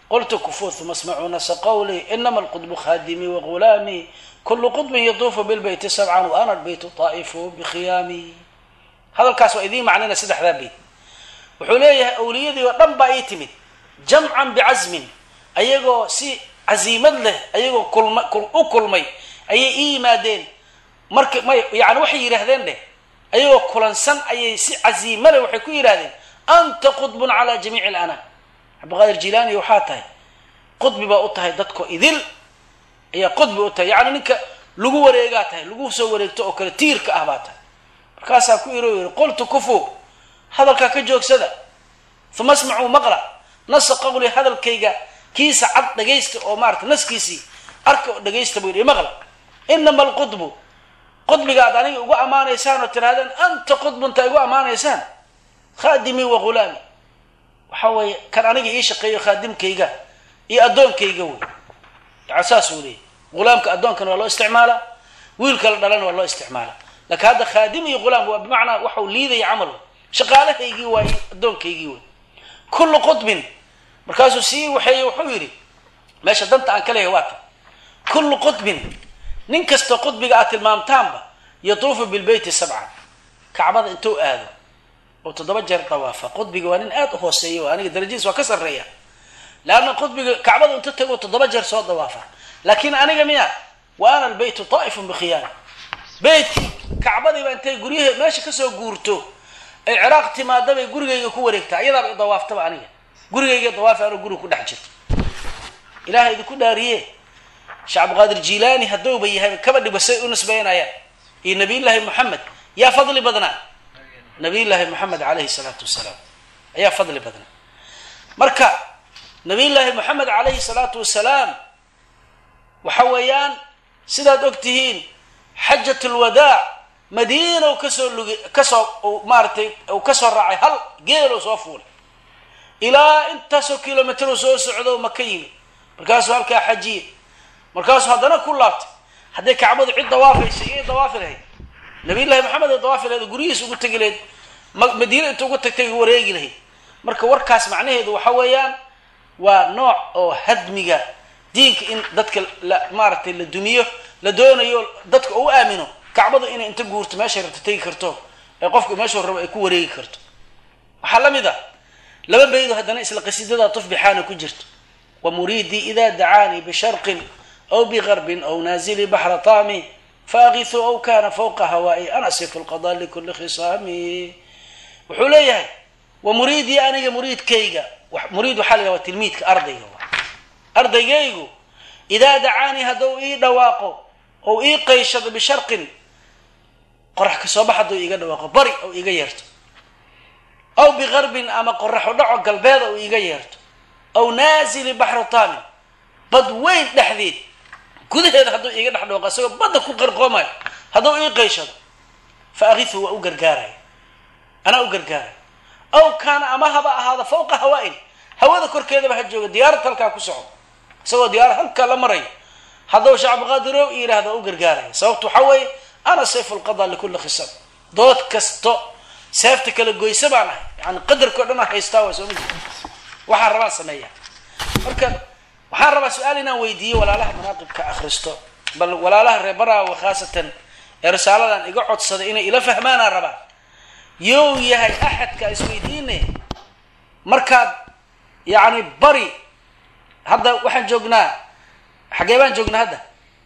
qultu kufuu uma smacuu nasa qawli inama alqudbu khadimii wagulaamii kulu qudbin yaduufu bilbeyti sabcan wa ana lbeytu taa'ifu bikhiyaami hadalkaas waa idiin macnayna saddexdaa beyt wuxuu leeyahay awliyadii oo dhan baa ii timid jamcan bicasmin ayagoo si casiimad leh ayagoo kulma u kulmay ayay ii yimaadeen marka may yani waxay yidhaahdeen dheh ayagoo kulansan ayay si casiimo leh waxay ku yidhahdeen anta qudbun calaa jamiici alanaam cabdiqaadir jilaani waxaa tahay qudbi baa u tahay dadko idil ayaa qudbi u tahay yacni ninka lagu wareegaa tahay lagu soo wareegto oo kale tiirka ah baa tahay markaasaa ku iro yidhi qultu kufu hadalkaa ka joogsada uma asmacuu maqla nasa qawli hadalkayga kiisa cad dhagaysta oo maarata naskiisii arka oo dhagaysta buu yidhi maqla inama alqudbu qudbiga aad aniga ugu ammaanaysaan oo tirahdeen anta qudbunta igu ammaanaysaan khaadimii wa ghulaami waxa weeye kan aniga ii shaqeeyo khaadimkayga iyo addoonkayga wey yaa saas uu leeyay ghulaamka addoonkana waa loo isticmaalaa wiilka la dhalana waa loo isticmaalaa laakiin hadda khaadim iyo ghulaam waa bimacnaa waxau liidaya camal shaqaalahaygii waay addoonkaygii wey kullu qudbin markaasuu sii waxeeye wuxuu yidhi meesha danta aan ka leeyahay waa ta kullu qudbin nin kastoo qudbiga aad tilmaamtaanba yatuufu bilbeyti sabcan kacbada intuu aado oo toddoba jeer dawaafa qudbiga waa nin aada u hooseeya o aniga darajadiis waa ka sarreeya leanna qudbiga kacbada intu tago toddoba jeer soo dawaafa laakiin aniga miya wa ana albeytu taa'ifun bikhiyaani beytkii kacbadiiba intay guryahe meesha kasoo guurto ay ciraaq timaadabay gurigayga ku wareegtaa iyadaaba idawaaftaba aniga gurigayga dawaafi anoo guriga ku dhex jirto ilaha idinku dhaariye sheekh cabdiqaadir jilaani haddouba yahay kaba dhiba say u nisbeynayaan iyo nabiyullaahi moxamed yaa fadli badnaa nabiyullaahi moxamed calayhi salaatu wasalaam ayaa fadli badnaa marka nabiyullaahi moxamed calayhi salaatu wasalaam waxa weeyaan sidaad og tihiin xajat lwadaac madiina u kasoo lugi kasoo maaratay uu kasoo raacay hal geeloo soo fuulay ilaa intaasoo kilomitr u soo socdo maka yimi markaasuu halkaa xajiye markaasuu haddana ku laabtay hadday kacbadu cid dawaafaysa iyay dawaafi lahayd nabiyullahi maxamed ay dawaafi lahayd guryihiis ugu tegi lahayd madiina inta ugu tagtay wareegi lahayd marka warkaas macnaheedu waxa weeyaan waa nooc oo hadmiga diinka in dadka la maaragtay la dumiyo la doonayo dadka u aamino kacbadu inay inta guurto meeshay rabto tegi karto ee qofku meeshuu rabo ay ku wareegi karto waxaa la mid a laba baydo haddana isla qasiidada tufbixaana ku jirto wa muriidii ida dacaanii bisharqin aw bigarbin aw naazili baxra taami faakisu aw kana fawqa hawaa'i anasifu lqada likuli khisaami wuxuu leeyahay wa muriidii aniga muriidkayga muriid waxaa la yidhaha waa tilmiidka ardayga ardaygaygu idaa dacaanii hadduu ii dhawaaqo ou ii qayshado bisharqin qorax kasoo bax hadduu iiga dhawaaqo bari ou iiga yeerto aw bigarbin ama qoraxu dhaco galbeed ou iiga yeerto aw naazili baxru taamin bad weyn dhexdeed gudaheeda hadduu iiga dhex dhawaqo isagoo badda ku qarqoomayo hadduu ii qayshado fa akifu waa u gargaaraya anaa u gargaaraya aw kaana ama haba ahaada fawqa hawaa-in hawada korkeedaba ha jooga diyaarad halkaa ku soco isagoo diyaarad halkaa la marayo hadduu shacbqaadirow i yidhahdo waa u gargaaraya sababtu waxaa weeye ana sayfu lqada likulli khisab dood kasto seefta kala goysa baan ahay yani qadarkao dhan aan haystaa waa sooma jeeda waxaan rabaan sameeya marka waxaan rabaa su-aal inaan weydiiyo walaalaha manaaqibka akhristo bal walaalaha reer baraawe khaasatan ee risaaladan iga codsaday inay ila fahmaanaan rabaa you yahay axadka isweydiine markaad yacni bari hadda waxaan joognaa xagee baan joognaa hadda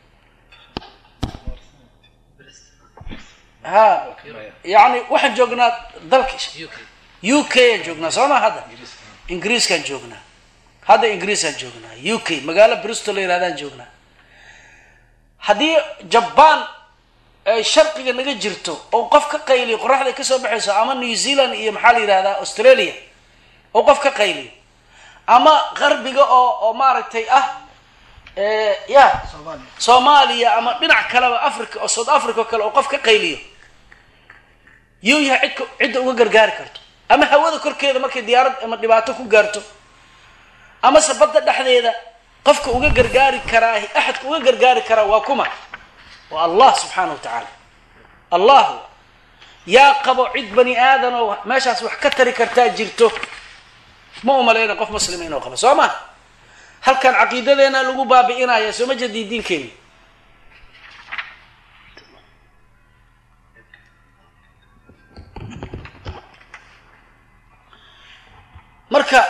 ha yani waxaan joognaa dalka u k aan joognaa soo ma hadda ingiriiskaan joognaa hadda ingiriisaan joognaa u k magaalo bristol la yirahdaan joognaa haddii jabaan ay sharqiga naga jirto oo qof ka qayliyo qoraxday kasoo baxayso ama new zealand iyo maxaa la yihahdaa australia oo qof ka qayliyo ama qarbiga oo oo maaragtay ah ya soomaaliya ama dhinac kaleba africa oo south africa o kale oo qof ka qayliyo yuu yahay cidka cidda uga gargaari karto ama hawada korkeeda markay diyaarad ama dhibaato ku gaarto amase badda dhexdeeda qofka uga gargaari karaa axadka uga gargaari karaa waa kuma waa allah subxaana wa tacaala allah yaa qabo cid bani aadan oo meeshaas wax ka tari kartaa jirto ma umaleyna qof muslima inuu qabo soo ma halkan caqiidadeena lagu baabi'inaya soo ma jeedii diinkeeni marka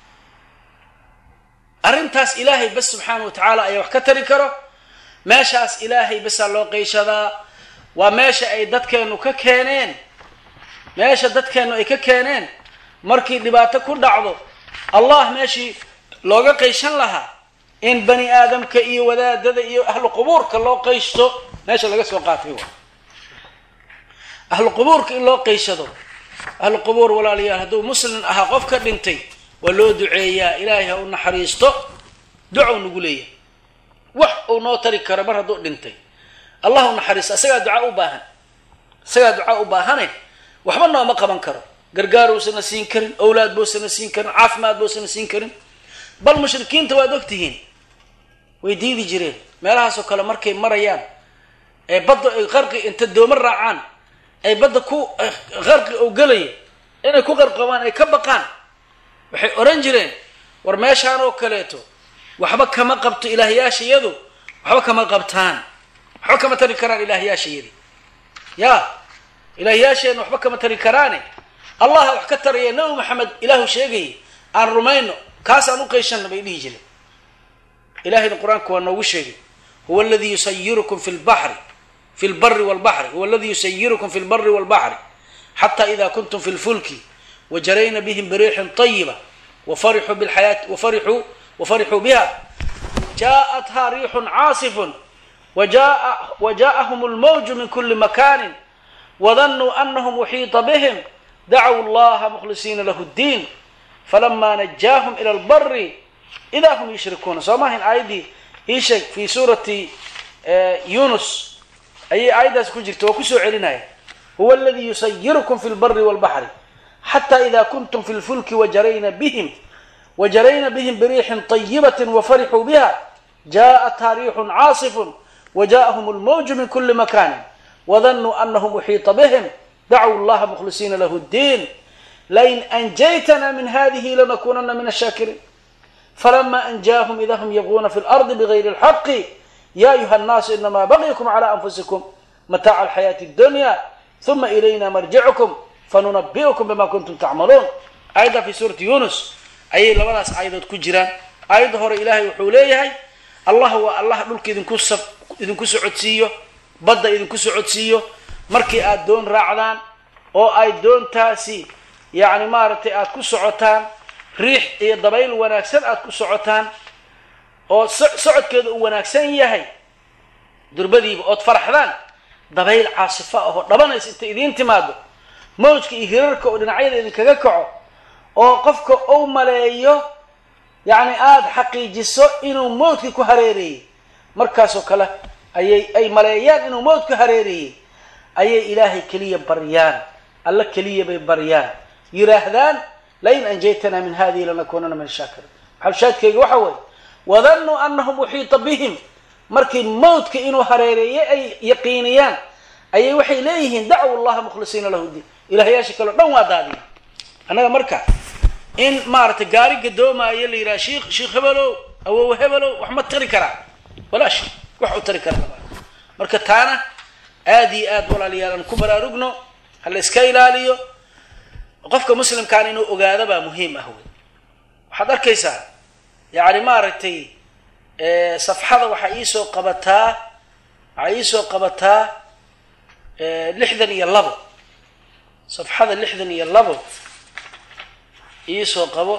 arrintaas ilaahay bas subxaana wa tacaala ayaa wax ka tari karo meeshaas ilaahay basaa loo qeyshadaa waa meesha ay dadkeennu ka keeneen meesha dadkeennu ay ka keeneen markii dhibaato ku dhacdo allah meeshii looga qayshan lahaa in bani aadamka iyo wadaadada iyo ahlu qubuurka loo qayshto meesha laga soo qaatay wa ahlu qubuurka in loo qayshado ahlu qubuur walaalayaal hadduu muslim ahaa qof ka dhintay waa loo duceeyaa ilaahay ha u naxariisto ducow nagu leeyahay wax uu noo tari karo mar hadduu dhintay allah u naxariisto isagaa ducaa u baahan isagaa ducaa u baahane waxba nooma qaban karo gargaar uusana siin karin owlaad buusana siin karin caafimaad buusana siin karin bal mushrikiinta waad ogtihiin way diidi jireen meelahaasoo kale markay marayaan ee badda ay qarqi inta dooma raacaan ay badda ku qarqi oo gelaya inay ku qarqabaan ay ka baqaan waxay oran jireen war meeshaan oo kaleeto waxba kama qabto ilaahyaashayadu waxba kama qabtaan waxba kama tari karaan ilaahyaashayadi ya ilaahyaasheenna waxba kama tari karaane allaha wax ka taraya nabi maxamed ilaahu sheegayay aan rumayno kaas aan u qayshanna bay dhihi jireen ilahayna qur-aanka waa noogu sheegay huwa aladii yusayirukum fi lbaxri fi lbari walbaxri huwa aladii yusayirukum fi lbari walbaxri xata ida kuntum fi lfulki wajarayna bihim biriixin طayiba wafarixuu bilxayaati wafarixuu wafarixuu biha jaaءatha riixun caasifun wajaaءahum اlmawju min kuli makani wadanuu anahum uxiita bihim dacw llaha mkhlisiina lahu اddiin falama najaahum ila lbari ida hum yushrikuuna soo maahayn aayaddii ii sheeg fi suurati yunus ayay aayaddaas ku jirta waa kusoo celinaya huwa aladii yusayirukum fi lbari walbaxri xata ida kuntum fi lfulki wajarayna bihim wajarayna bihim biriixin طayibati wafarixuu biha jaaءatha riixun caasifun wajaaءahum اlmawju min kuli makani wadanuu anahum uxiita bihim dacw llaha mkhlisiina lahu اddiin lain anjaytna min hadihi lanakunana min ashaakiriin falama anjaahum ida hm yabغuna fi lardi bgayri اlxaqi ya ayuha الnaasu inama bagykum clى anfusikum mataaca alxayaati اdunya uma ilayna marjicukum fanunabi'ukum bima kuntum tacmaluun aayadda fi suurati yunus ayay labadaas aayadood ku jiraan aayadda hore ilaahay wuxuu leeyahay allah waa allah dhulka idinku sa idinku socodsiiyo badda idinku socodsiiyo markii aad doon raacdaan oo ay doontaasi yacni maaragtay aada ku socotaan riix iyo dabayl wanaagsan aada ku socotaan oo so socodkeeda uu wanaagsan yahay durbadiiba ood faraxdaan dabayl caasifa ahoo dhabanaysa inta idiin timaado mawjka iyo hirarka oo dhinacyada idinkaga kaco oo qofka uu maleeyo yacni aada xaqiijiso inuu mawdka ku hareereeyey markaasoo kale ayay ay maleeyaan inuu mawd ku hareereeyey ayay ilaahay keliya baryaan alla keliya bay baryaan yiraahdaan lain anjaytana min hadihi lanakunana min shaakiriin maxalshaadkeyga waxa weeye wadanuu anahum uxiita bihim markii mawdka inuu hareereeyey ay yaqiiniyaan ayay waxay leeyihiin dacw llaha mukhlisiina lahu diin ilaahyaasha kaleo dhan waa daadiya annaga marka in maaragtay gaari gadoomaayo la yidhaha shiikh sheikh hebelow awow hebelow wax ma tari karaa walaa shay wax u tari kara lama marka taana aad iyo aad walaalayaal aan ku baraarugno ha la iska ilaaliyo qofka muslimkaana inuu ogaado baa muhiim ah wey waxaad arkaysaa yacni maaragtay safxada waxaa iisoo qabataa waxaa iisoo qabataa lixdan iyo labo safxada lixdan iyo labo iisoo qabo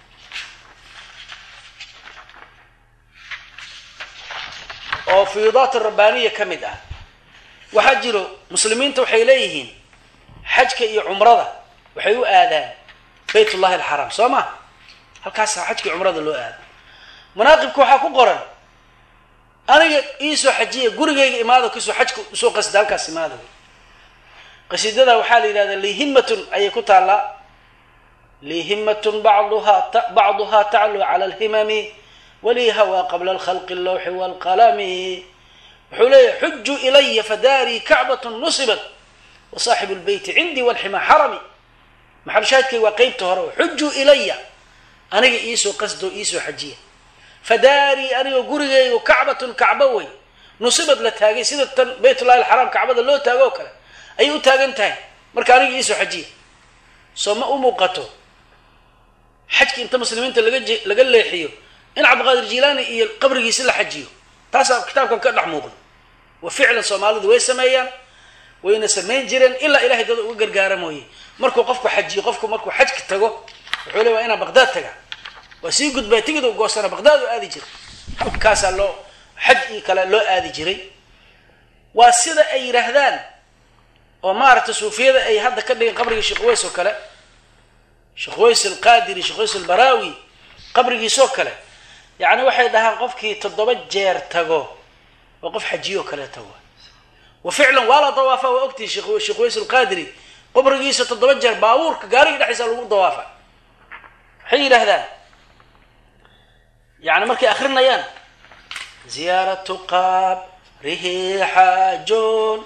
oo fiyuudaat rabbaaniya ka mid ah waxaa jiro muslimiinta waxay leeyihiin xajka iyo cumrada waxay u aadaan bayt ullahi alxaraam soo ma halkaasaa xajka iyo cumrada loo aado manaaqibka waxaa ku qoran aniga iisoo xajiya gurigayga imaado kasoo xajka usoo qasida halkaas imaada qasiidada waxaa la yidhahdaa lihimatun ayay ku taallaa lihimatun bacduha bacduha taclu cala alhimami walii hawaa qabla alkhalqi allawxi waalqalami wuxuu leeyahay xujuu ilaya fadaarii kacbatun nusibat wa saaxibu lbeyti cindii walxima xarami maxalshaadkay waa qeybta hore xujuu ilaya aniga iisoo qasdo iisoo xajiya fadaarii anigoo gurigeygu kacbatun kacbo wey nusibad la taagay sida tan baytullahi alxaraam kacbada loo taago oo kale ayay u taagan tahay marka aniga iisoo xajiya soo ma u muuqato xajki inta muslimiinta laga laga leexiyo in cabdiqaadir jilaani iyo qabrigiisi la xajiyo taasaa kitaabkan ka dhex muuqda wa ficlan soomaalidu way sameeyaan wayna samayn jireen ilaa ilahay dada uga gargaara mooye markuu qofku xajiyo qofku markuu xajka tago wuxuu le waa inaa baqdaad taga waa sii gudbaa tigid u goosana baqdaad u aadi jiray halkaasaa loo xaj io kale loo aadi jiray waa sida ay yidhaahdaan oo maaragtay suufiyada ay hadda ka dhigeen qabrigii sheekh ways oo kale sheekh ways alqaadiri sheekh ways albaraawi qabrigiisoo kale yacni waxay dhahaan qofkii toddoba jeer tago waa qof xajiyo kale tago wa ficlan waa la dawaafa waa ogtihi sheekh ways alqaadiri qabrigiisa toddoba jeer baabuurka gaariga dhexdiisa lagu dawaafa waxay yidhaahdaan yani markay akrinayaan ziyaaratu qabrihi xaajoon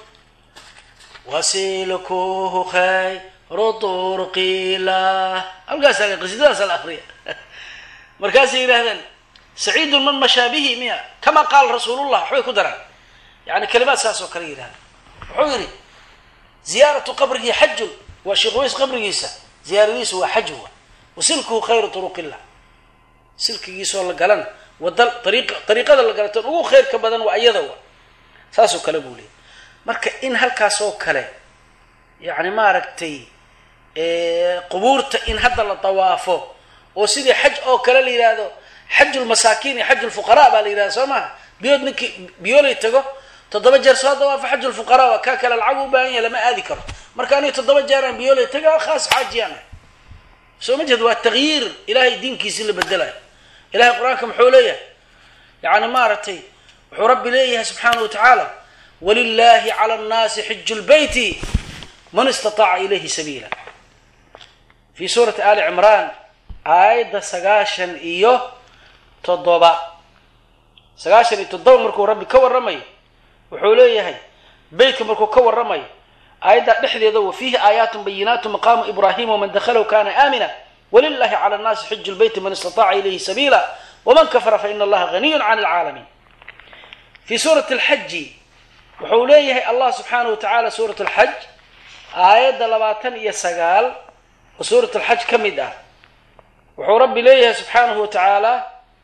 wasilkuhu khayru turqilah halkaasa qasiidadaasa la akriya markaasay yidhahdeen saciidun man mashaa bihi miya kama qaala rasuulullah waxbay ku daraan yani kalimaad saas oo kale yidhahda wuxuu yidhi ziyaaratu qabrihi xajun waa sheekh ways qabrigiisa ziyaaradiisu waa xaj wa wasilkuhu khayru turuqillah silkigiisoo la galan wada ariiq dariiqada la galatan ugu khayrka badan waa iyada wa saasoo kale buu leeyay marka in halkaas oo kale yacni maaragtay qubuurta in hadda la dawaafo oo sidii xaj oo kale la yidhaahdo xajulmasaakiin iyo xajulfuqaraa baa la yidhahda soo maha biyood ninkii biyoolay tago toddoba jeer soo dawaafo xajulfuqaraa waa kaa kale lacag u baahan yahay lama aadi karo marka aniga toddoba jeer aan biyoolay taga khaas xaajiyaan soo ma jeed waa takyiir ilahay diinkiisi la bedelayo ilahay qur-aanka muxuu leeyahay yani maaragtay wuxuu rabbi leeyahay subxaana wa tacaala walilahi cala annaasi xiju lbeyti man istataaca ilayhi sabiila fi suurati ali cimraan aayadda sagaashan iyo toddoba sagaashan iyo toddoba markuu rabbi ka warramayo wuxuu leeyahay beytka markuu ka warramayo aayaddaa dhexdeeda wa fiihi aayaatun bayinaatu maqaamu ibraahima waman dakhalahu kana aamina wlilahi cala nnaasi xiju lbeyti man istataaca ilayhi sabiila waman kafara faina allaha haniyun can alcaalamiin fi suurati alxaji wuxuu leeyahay allah subxaana wa tacaala suurat alxaj aayadda labaatan iyo sagaal oo suurat alxaj ka mid ah wuxuu rabbi leeyahay subxaanahu wa tacaala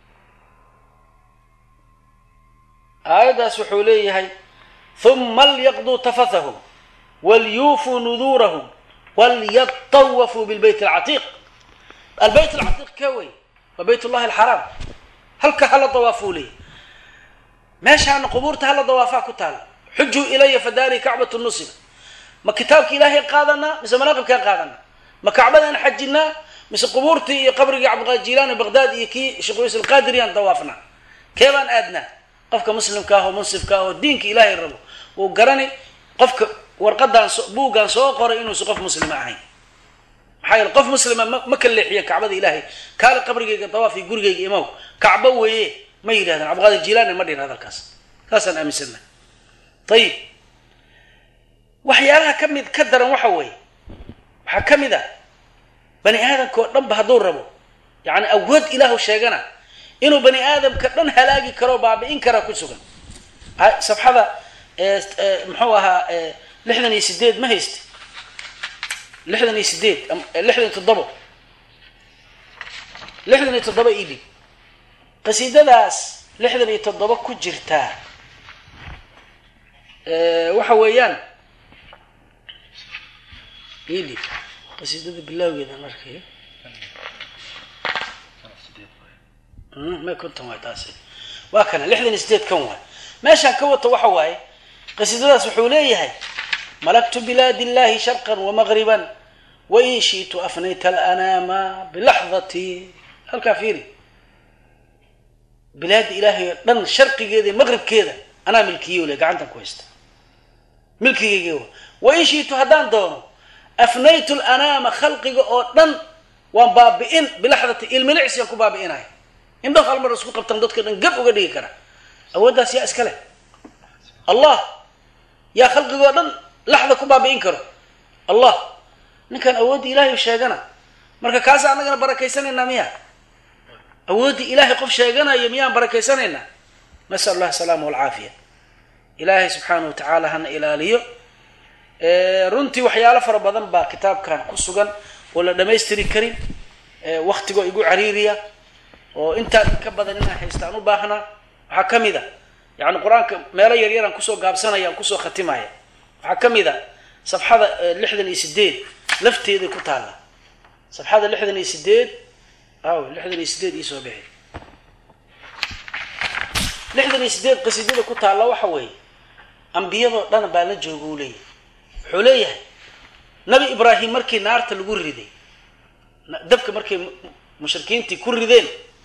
aayaddaas wuxuu leeyahay huma lyaqduu tafathahum walyuufuu nuduurahum walyatawafuu bilbeyt alcatiiq albeyt alcatiiq ka wey waa bayt ullahi alxaraam halka hala dawaafuu leeyahy meeshaana qubuurta hala dawaafaa ku taala xujuu ilaya fadaari kacbatu nusiba ma kitaabka ilaahay qaadanaa mise manaaqibkaan qaadanaa ma kacbadaan xajinaa mise qubuurtii iyo qabrigii cabdiqaadir jilaani baqdaad iyo kii sheekh ways alqaadiriyaan dawaafnaa kee baan aadnaa qofka muslimka ah oo munsifka ah oo diinka ilaahay rabo wuu garani qofka warqadaan buuggaan soo qoray inuusan qof muslima ahayn maxaa yeele qof muslima ma ma ka leexiya kacbada ilaahay kaale qabrigayga dawaaf iyo gurigayga imaw kacbo weeye ma yidhahdaan cabdiqaadir jilaani ma dhihin hadalkaas saasaan aaminsannaha ayib waxyaalaha ka mid ka daran waxa weeye waxaa ka mid a bani aadamka oo dhan ba hadduu rabo yacni awood ilaahu sheegana inuu bani aadamka dhan halaagi karo baabi'in karaa ku sugan safxada muxuu ahaa lixdan iyo sideed ma hayste lixdan iyo sideed lixdan iyo toddobo lixdan iyo toddoba ibi qasiidadaas lixdan iyo toddoba ku jirtaa waxa weeyaan ili qasiidada bilawgeedan arkaya may konton waay taasi waa kana lixdan iyo sideed kan waay meeshaan ka wata waxa waaye qasiidadaas wuxuu leeyahay malaktu bilaadi illahi sharqan wamagriban wain shiitu afnayta alanaama bilaxdati halkaa fiiri bilaada ilaahay oo dhan sharqigeeda iyo maqribkeeda anaa milkiyo le gacantan ku haysta milkigeyga wain shiitu haddaan doono afnaytu lanaama khalqiga oo dhan waan baabi'in bilaxdati ilmilicsiyan ku baabi'inaya indho hal mar isku qabtan dadka dhan gab uga dhigi kara awooddaas yaa iska leh allah yaa khalqigoo dhan laxda ku baabi'in karo allah ninkan awoodda ilaahay sheegana marka kaasa annagana barakaysanayna miya awooddii ilaahay qof sheeganayo miyaan barakaysanaynaa nasal allah asalaama walcaafiya ilaahay subxaana wa tacaala hana ilaaliyo runtii waxyaalo fara badan baa kitaabkan ku sugan oo la dhamaystiri karin waktigoo igu cariiriya oo intaan inka badan inaan haystaan u baahnaa waxaa ka mid a yani qur-aanka meelo yaryaraan kusoo gaabsanaya aan kusoo khatimaya waxaa ka mid a safxada lixdan iyo sideed lafteeday ku taalla safxada lixdan iyo sideed aw lixdan iyo sideed iisoo bixi lixdan iyo sideed qasiidada ku taalla waxa weeye ambiyadoo dhan baa la jooga uu leeyahay wuxuu leeyahay nabi ibraahim markii naarta lagu riday dabka markay mushrikiintii ku rideen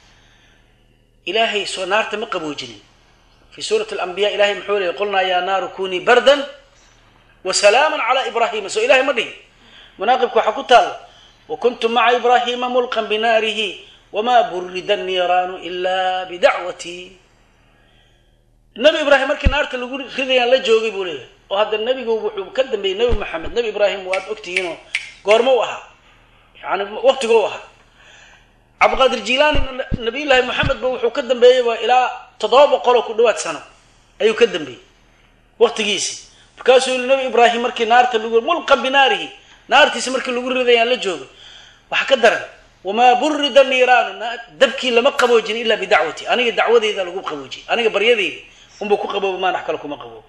ilaahay soo naarta ma qaboojinin fi suurati alambiya ilahay muxuu leeyay qulnaa yaa naaru kunii bardan wa salaaman calaa ibraahima soo ilahay ma dhihin manaaqibka waxaa ku taalla wa kuntum maca ibraahima mulqan binaarihi wamaa burida niiraanu ila bidacwatii nabi ibraahim markii naarta lagu ridayaan la joogay buu leeyahay oo hadda nebigu wuxuu ka dambeeyey nebi maxamed nebi ibraahim waad ogtihiinoo goormo u ahaa yani waqtigo u ahaa cabdiqaadir jilaani nabiyullaahi moxamed ba wuxuu ka dambeeyeyba ilaa toddoba boqol oo ku dhawaad sano ayuu ka dambeeyey waqtigiisii markaasuu yili nabi ibraahim markii naarta lagu mulqan binaarihi naartiisa markii lagu ridayaan la joogay waxa ka daran wamaa burida niiraanu dabkii lama qaboojin ilaa bidacwati aniga dacwadeyda lagu qaboojiyay aniga baryadeyda unba ku qabooba maanax kale kuma qaboobo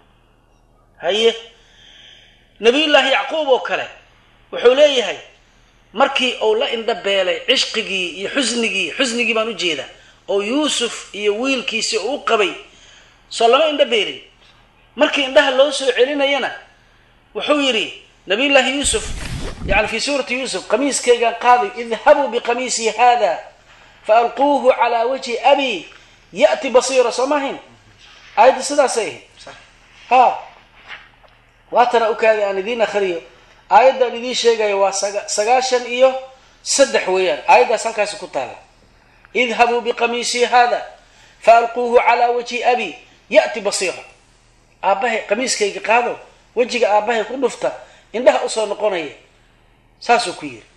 haye nabiyullaahi yacquub oo kale wuxuu leeyahay markii uu la indha beelay cishqigii iyo xusnigii xusnigii baan ujeedaa oo yuusuf iyo wiilkiisi u qabay soo lama indha beelin markii indhaha loo soo celinayana wuxuu yidhi nabiyullaahi yuusuf yani fi suurati yuusuf qamiiskaygaan qaaday idhabuu biqamiisii hada faalquuhu calaa wajhi abi ya'ti basiira soo maahayn aayadda sidaasay ahayd ha waatana ukaaday aan idiin akhriyo aayaddan idiin sheegayo waa sagaashan iyo saddex weeyaan aayaddaas halkaasi ku taala idhabuu biqamiisii hada faalquuhu calaa wajhi abi ya'ti basiira aabbahay qamiiskayga qaado wejiga aabbahay ku dhufta indhaha usoo noqonaya saasuu ku yidhi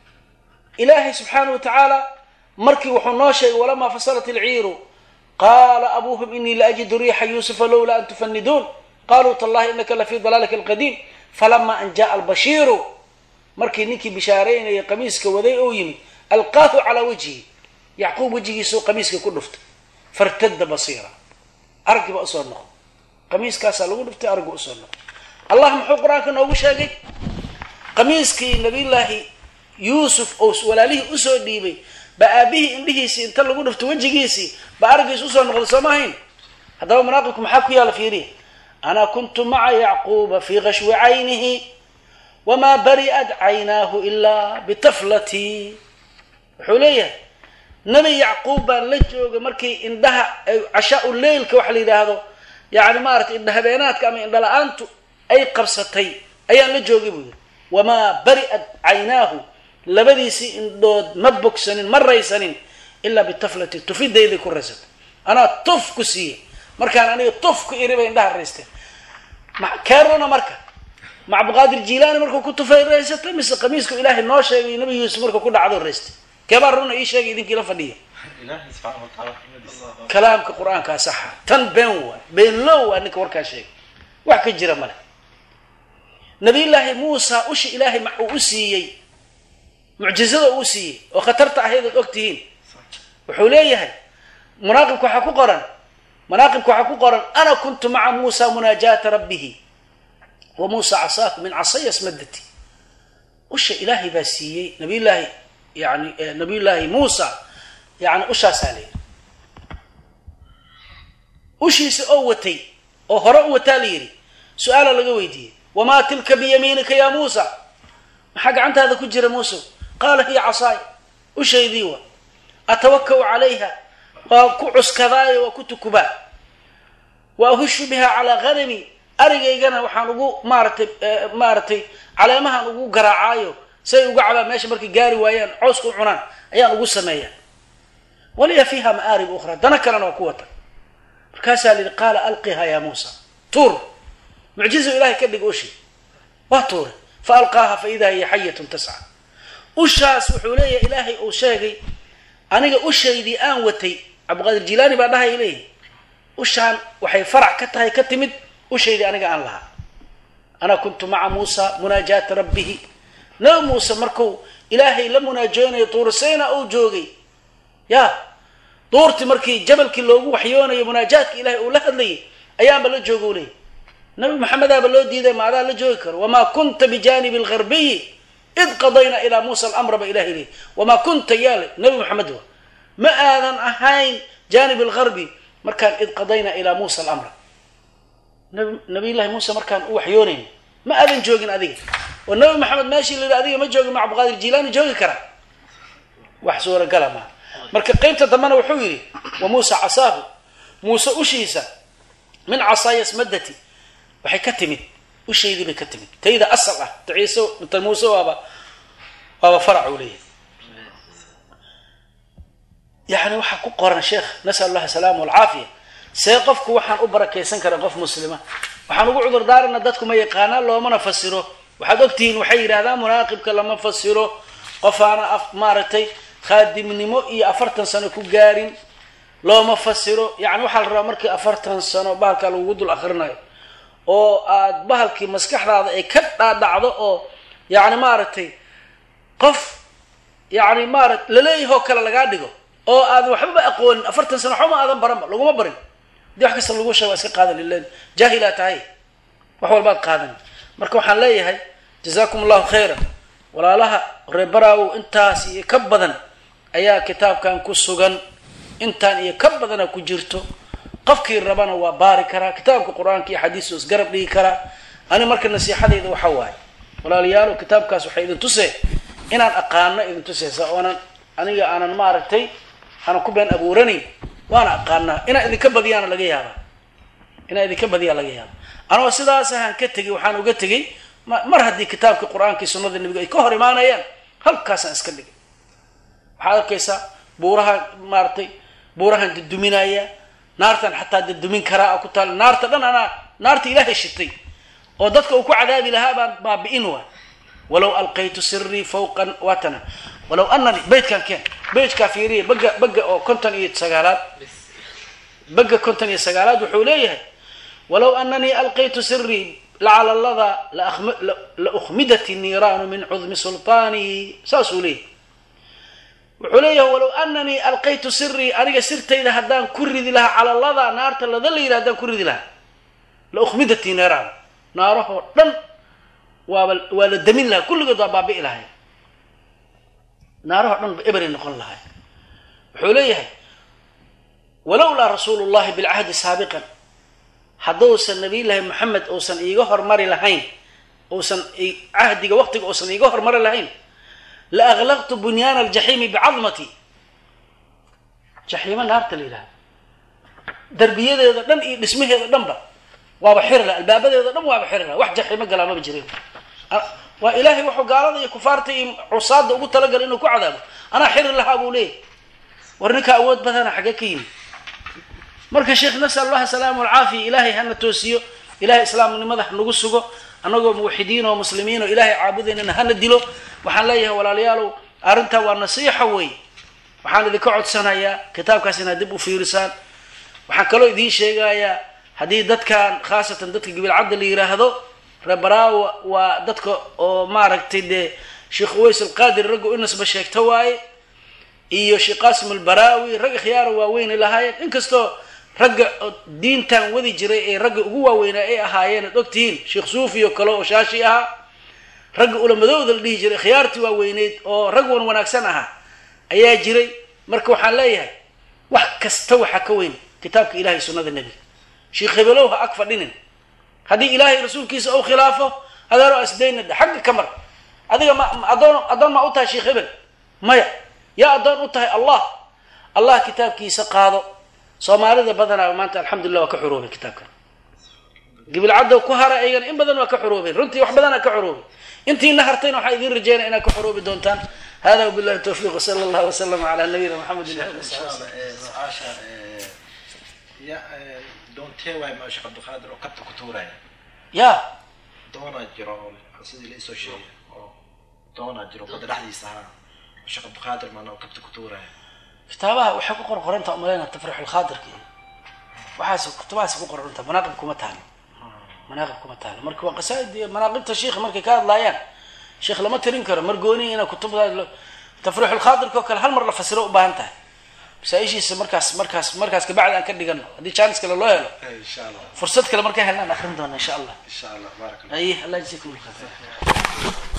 ilaahay subxaana wa tacaala markii wuxuu noo sheegay walamaa fasalat ilciiru qaala abuuhum inii laajidu riixa yuusufa lowlaa an tufaniduun qaluu tallahi inaka lafii dalaalika alqadiim falama an jaءa albashiiru markii ninkii bishaareynaya qamiiska waday ou yimid alqaahu calaa wajhi yacquub wejigiisuu qamiiska ku dhuftay fartada basiira araggiiba usoo noqo qamiiskaasaa lagu dhuftay araggu usoo noqo allah muxuu qur-aanka noogu sheegay qamiiskii nabiyullaahi yuusuf oo walaalihii usoo dhiibay ba aabihii indhihiisii inta lagu dhufto wejigiisii ba araggiis usoo noqday soo ma ahayn haddaba manaaqibku maxaa ku yaala fiiriya ana kuntu maca yacquuba fii kashwi caynihi wamaa bari'at caynaahu ilaa bitaflatii wuxuu leeyahay nebi yacquub baan la joogay markii indhaha cashaa-u leylka waxa la yidhaahdo yani maaratay indha habeenaadka ama indha la-aantu ay qabsatay ayaan la joogay buu yidhi wamaa bari'at caynaahu labadiisii indhood ma bogsanin ma raysanin ilaa bitaflati tufidayday ku raysatay anaa tuf ku siiye markaan aniga tuf ku iri bay indhaha raysteen keerona marka ma cabdiqaadir jilaani markuu ku tufay raysatay mise qamiisku ilaahay noo sheegay nabi yuusuf markuu ku dhacdo raystay keebaa runa ii sheegay idinkii la fadhiya kalaamka qur-aankaa saxa tan been waa beenlow waa ninka warkaa sheegay wax ka jira male nabiyullaahi muusa ushi ilaahay ma uu u siiyey mucjizada uu siiyey oo khatarta ahayd ood og tihiin wuxuu leeyahay munaaqibka waxaa ku qoran manaaqibka waxaa ku qoran ana kuntu maca muusa munaajaata rabbihi wa muusa casaahu min casaya smadati usha ilaahay baa siiyey nabiyullaahi yani nabiyullaahi muusa yani ushaasaa la yidhi ushiisa oo watay oo hore u wataa la yidhi su-aala laga weydiiyey wamaa tilka biyamiinika ya muusa maxaa gacantaada ku jira muuse qaala hiya casaay ushaydii wa atawakau calayha waa ku cuskadaayo waa ku tukubaa wa ahushu biha calaa hanami arigaygana waxaan ugu maaratay maaratay caleemahaan ugu garaacaayo say uga cabaan meesha markay gaari waayaan cooska u cunaan ayaan ugu sameeyaa waliya fiiha ma'aarib ukhra dana kalena waa ku wata markaasaa la yidhi qaala alqiha ya muusa tuur mucjizo ilahay ka dhig ushi waa tuure fa alqaaha fa idaa hiya xayatun tasca ushaas wuxuu leeyahay ilaahay uu sheegay aniga ushaydii aan watay cabdiqaadir jilaani baa dhahaya leeyahy ushaan waxay farac ka tahay ka timid ushaydii aniga aan lahaa ana kuntu maca muusa munaajaata rabbihi nabi muuse markuu ilaahay la munaajoonayo tuursayna uu joogay ya duurti markii jabalkii loogu waxyoonayo munaajaadka ilahay uu la hadlayay ayaanba la jooga u leeyay nabi maxamedaaba loo diiday ma adaa la joogi karo wamaa kunta bijaanibi algarbiyi id qadayna ilaa muusa alamra ba ilahay leeyay wamaa kunta yaale nabi maxamed wa ma aadan ahayn jaanib algarbi markaan id qadayna ilaa muusa alamra nabi nabiyllahi muuse markaan u waxyoonayn ma aadan joogin adiga oo nabi maxamed meeshii la yidhi adiga ma joogin ma cabdiqaadir jilaani joogi karaa wax suuragala maaha marka qeybta dambena wuxuu yidhi wa muusa casaahu muuse ushiisa min casaaya smadati waxay ka timid ushaydii bay ka timid tayda asal ah ta ciise ta muuse waaba waaba farac uu leeyahay yani waxaa ku qoran sheekh nasal allah asalaama walcaafiya see qofku waxaan u barakaysan kara qof muslima waxaan ugu cudur daarana dadku ma yaqaanaa loomana fasiro waxaad ogtihiin waxay yidhahdaan munaaqibka lama fasiro qofaana af maaragtay khaadimnimo iyo afartan sano ku gaarin looma fasiro yani waxaa la rabaa markii afartan sano bahalkaa lagugu dul akrinayo oo aad bahalkii maskaxdaada ay ka dhaadhacdo oo yani maaragtay qof yani maara laleeyahoo kale lagaa dhigo oo aadan waxbaba aqoonin afartan sano waxba ma aadan baranba laguma barin hadii wax kasta lagu sheeg waa iska qaadan lilan jaahilaa tahay wax walbaad qaadan marka waxaan leeyahay jazaakum allahu khayran walaalaha reebaraawow intaas iyo ka badan ayaa kitaabkan ku sugan intaan iyo ka badana ku jirto qofkii rabana waa baari karaa kitaabka qur-aanka iyo xadiisu isgarab dhigi karaa ani marka nasiixadayda waxa waaye walaalayaalo kitaabkaas waxay idin tusee inaan aqaano idin tuseysa oonan aniga aanan maaragtay aanan ku been abuuranayn waana aqaanaa inaan idinka badiyaana laga yaaba inaan idinka badiyaa laga yaaba anoo sidaas ahaan ka tegay waxaan uga tegay mar haddii kitaabka qur-aanka iyo sunnada nebiga ay ka hor imaanayaan halkaasaan iska dhigay waxaad arkaysaa buurahaan maaratay buurahan daduminaya naartan xataa dadumin karaa ku taal naarta dhan anaa naarta ilaahay shitay oo dadka uu ku cadaabi lahaa baan baabi'in waa walow alqaytu sirii fawqa watana walow anani baytkan keen baytkaa fiiriya baga baga oo konton iyo sagaalaad baga konton iyo sagaalaad wuxuu leeyahay walow ananii alqaytu sirii lacala lada la ukhmidat niiraanu min cudmi sulطaanihi saasuu leeyahy wuxuu leeyahay walow ananii alqaytu sirii aniga sirtayda haddaan ku ridi lahaa cala lada naarta lada la yidhi haddaan ku ridi lahaa la ukhmidati niiraan naarahoo dhan waaba waa la damin lahaa kulligood waa baabi'i lahay naarahoo dhan ba eberay noqon lahay wuxuu leeyahay walowlaa rasuulu llahi bilcahdi saabiqan hadduusan nabiyullaahi moxamed uusan iiga hormari lahayn uusan cahdiga waqtiga uusan iiga hormari lahayn la aklaqtu bunyaana aljaxiimi bicadmati jaxiimo naarta la yidhahda darbiyadeeda dhan iyo dhismaheeda dhanba waaba xiri laha albaabadeeda dhan waaba xiri laha wax jaxiimo galaa maba jirin waa ilaahay wuxuu gaalada iyo kufaarta iyo cusaada ugu talagalay inuu ku cadaabo anaa xiri lahaa buu leeyahy war ninka awood badana xagee ka yimi marka sheekh nasal allah asalaama alcaafiya ilaahay hana toosiyo ilahay islaamnimada hanagu sugo annagoo muwaxidiin oo muslimiin oo ilaahay caabudaynana hana dilo waxaan leeyahay walaalayaalow arrintaa waa nasiixa wey waxaan idinka codsanayaa kitaabkaas inaad dib u fiirisaan waxaan kaloo idiin sheegayaa haddii dadkan khaasatan dadka gibilcadda la yiraahdo reebaraawa waa dadka oo maaragtay dee sheekh uways alqaadir ragga u nasba sheegta waaye iyo sheekh qaasim albaraawi rag khiyaara waaweynay lahaayeen inkastoo ragga diintan wadi jiray ee ragga ugu waaweynaa ay ahaayeen ad ogtihiin sheekh suufi oo kale oo shaashi ahaa ragga ulamadooda la dhihi jiray khiyaartii waaweyneyd oo rag wan wanaagsan ahaa ayaa jiray marka waxaan leeyahay wax kasta waxaa ka weyn kitaabka ilahay sunnada nebiga sheekh hebelow ha ag fadhinin haddii ilaahay rasuulkiisa ou khilaafo adeero asdayna dhe xagga ka mar adiga ma adoon addoon maa u tahay sheekh hebel maya yaa addoon u tahay allah allah kitaabkiisa qaado soomaalida badanaa maanta alxamdulillah waa ka xuroobay kitaabkan gibilcadda ku hara ayagana in badan waa ka xuroobeen runtii wax badanaa ka xuroobay intiina hartayna waxaa idiin rajeynaya inaad ka xoroobi doontaan hada wabillahi tawfiiq wsala allah wasalam ala nabiyina maxamedin su-aasha ya doontee waay maasha cabdiqaadir oo kabta ku tuuraya ya doonaa jiro oo sidii la isoo sheegay oo doonaa jiro badda dhexdiisa ahaa maasha cabdiqaadir maana oo kabta ku tuuraya kitaabaha waxay ku qor qoranta umaleyna tafriix lkhaadirka iyo waxaas kutubahaas ku qoranta manaaqib kuma taalo manaaqib kuma taalo marka waa qasaa'id iyo manaaqibta sheikha markay ka hadlaayaan sheikh lama tirin karo margooni ina kutubta tafriix lkhaadirka oo kale hal mar la fasiro u baahan tahay masaa-ishiisa markaas markaas markaas kabacdi aan ka dhigano haddii jaanis kale loo helo insha allah fursad kale markaa helnaan akrin doona insha allah insha allah baarak allah aye allah yajzikum alkhayr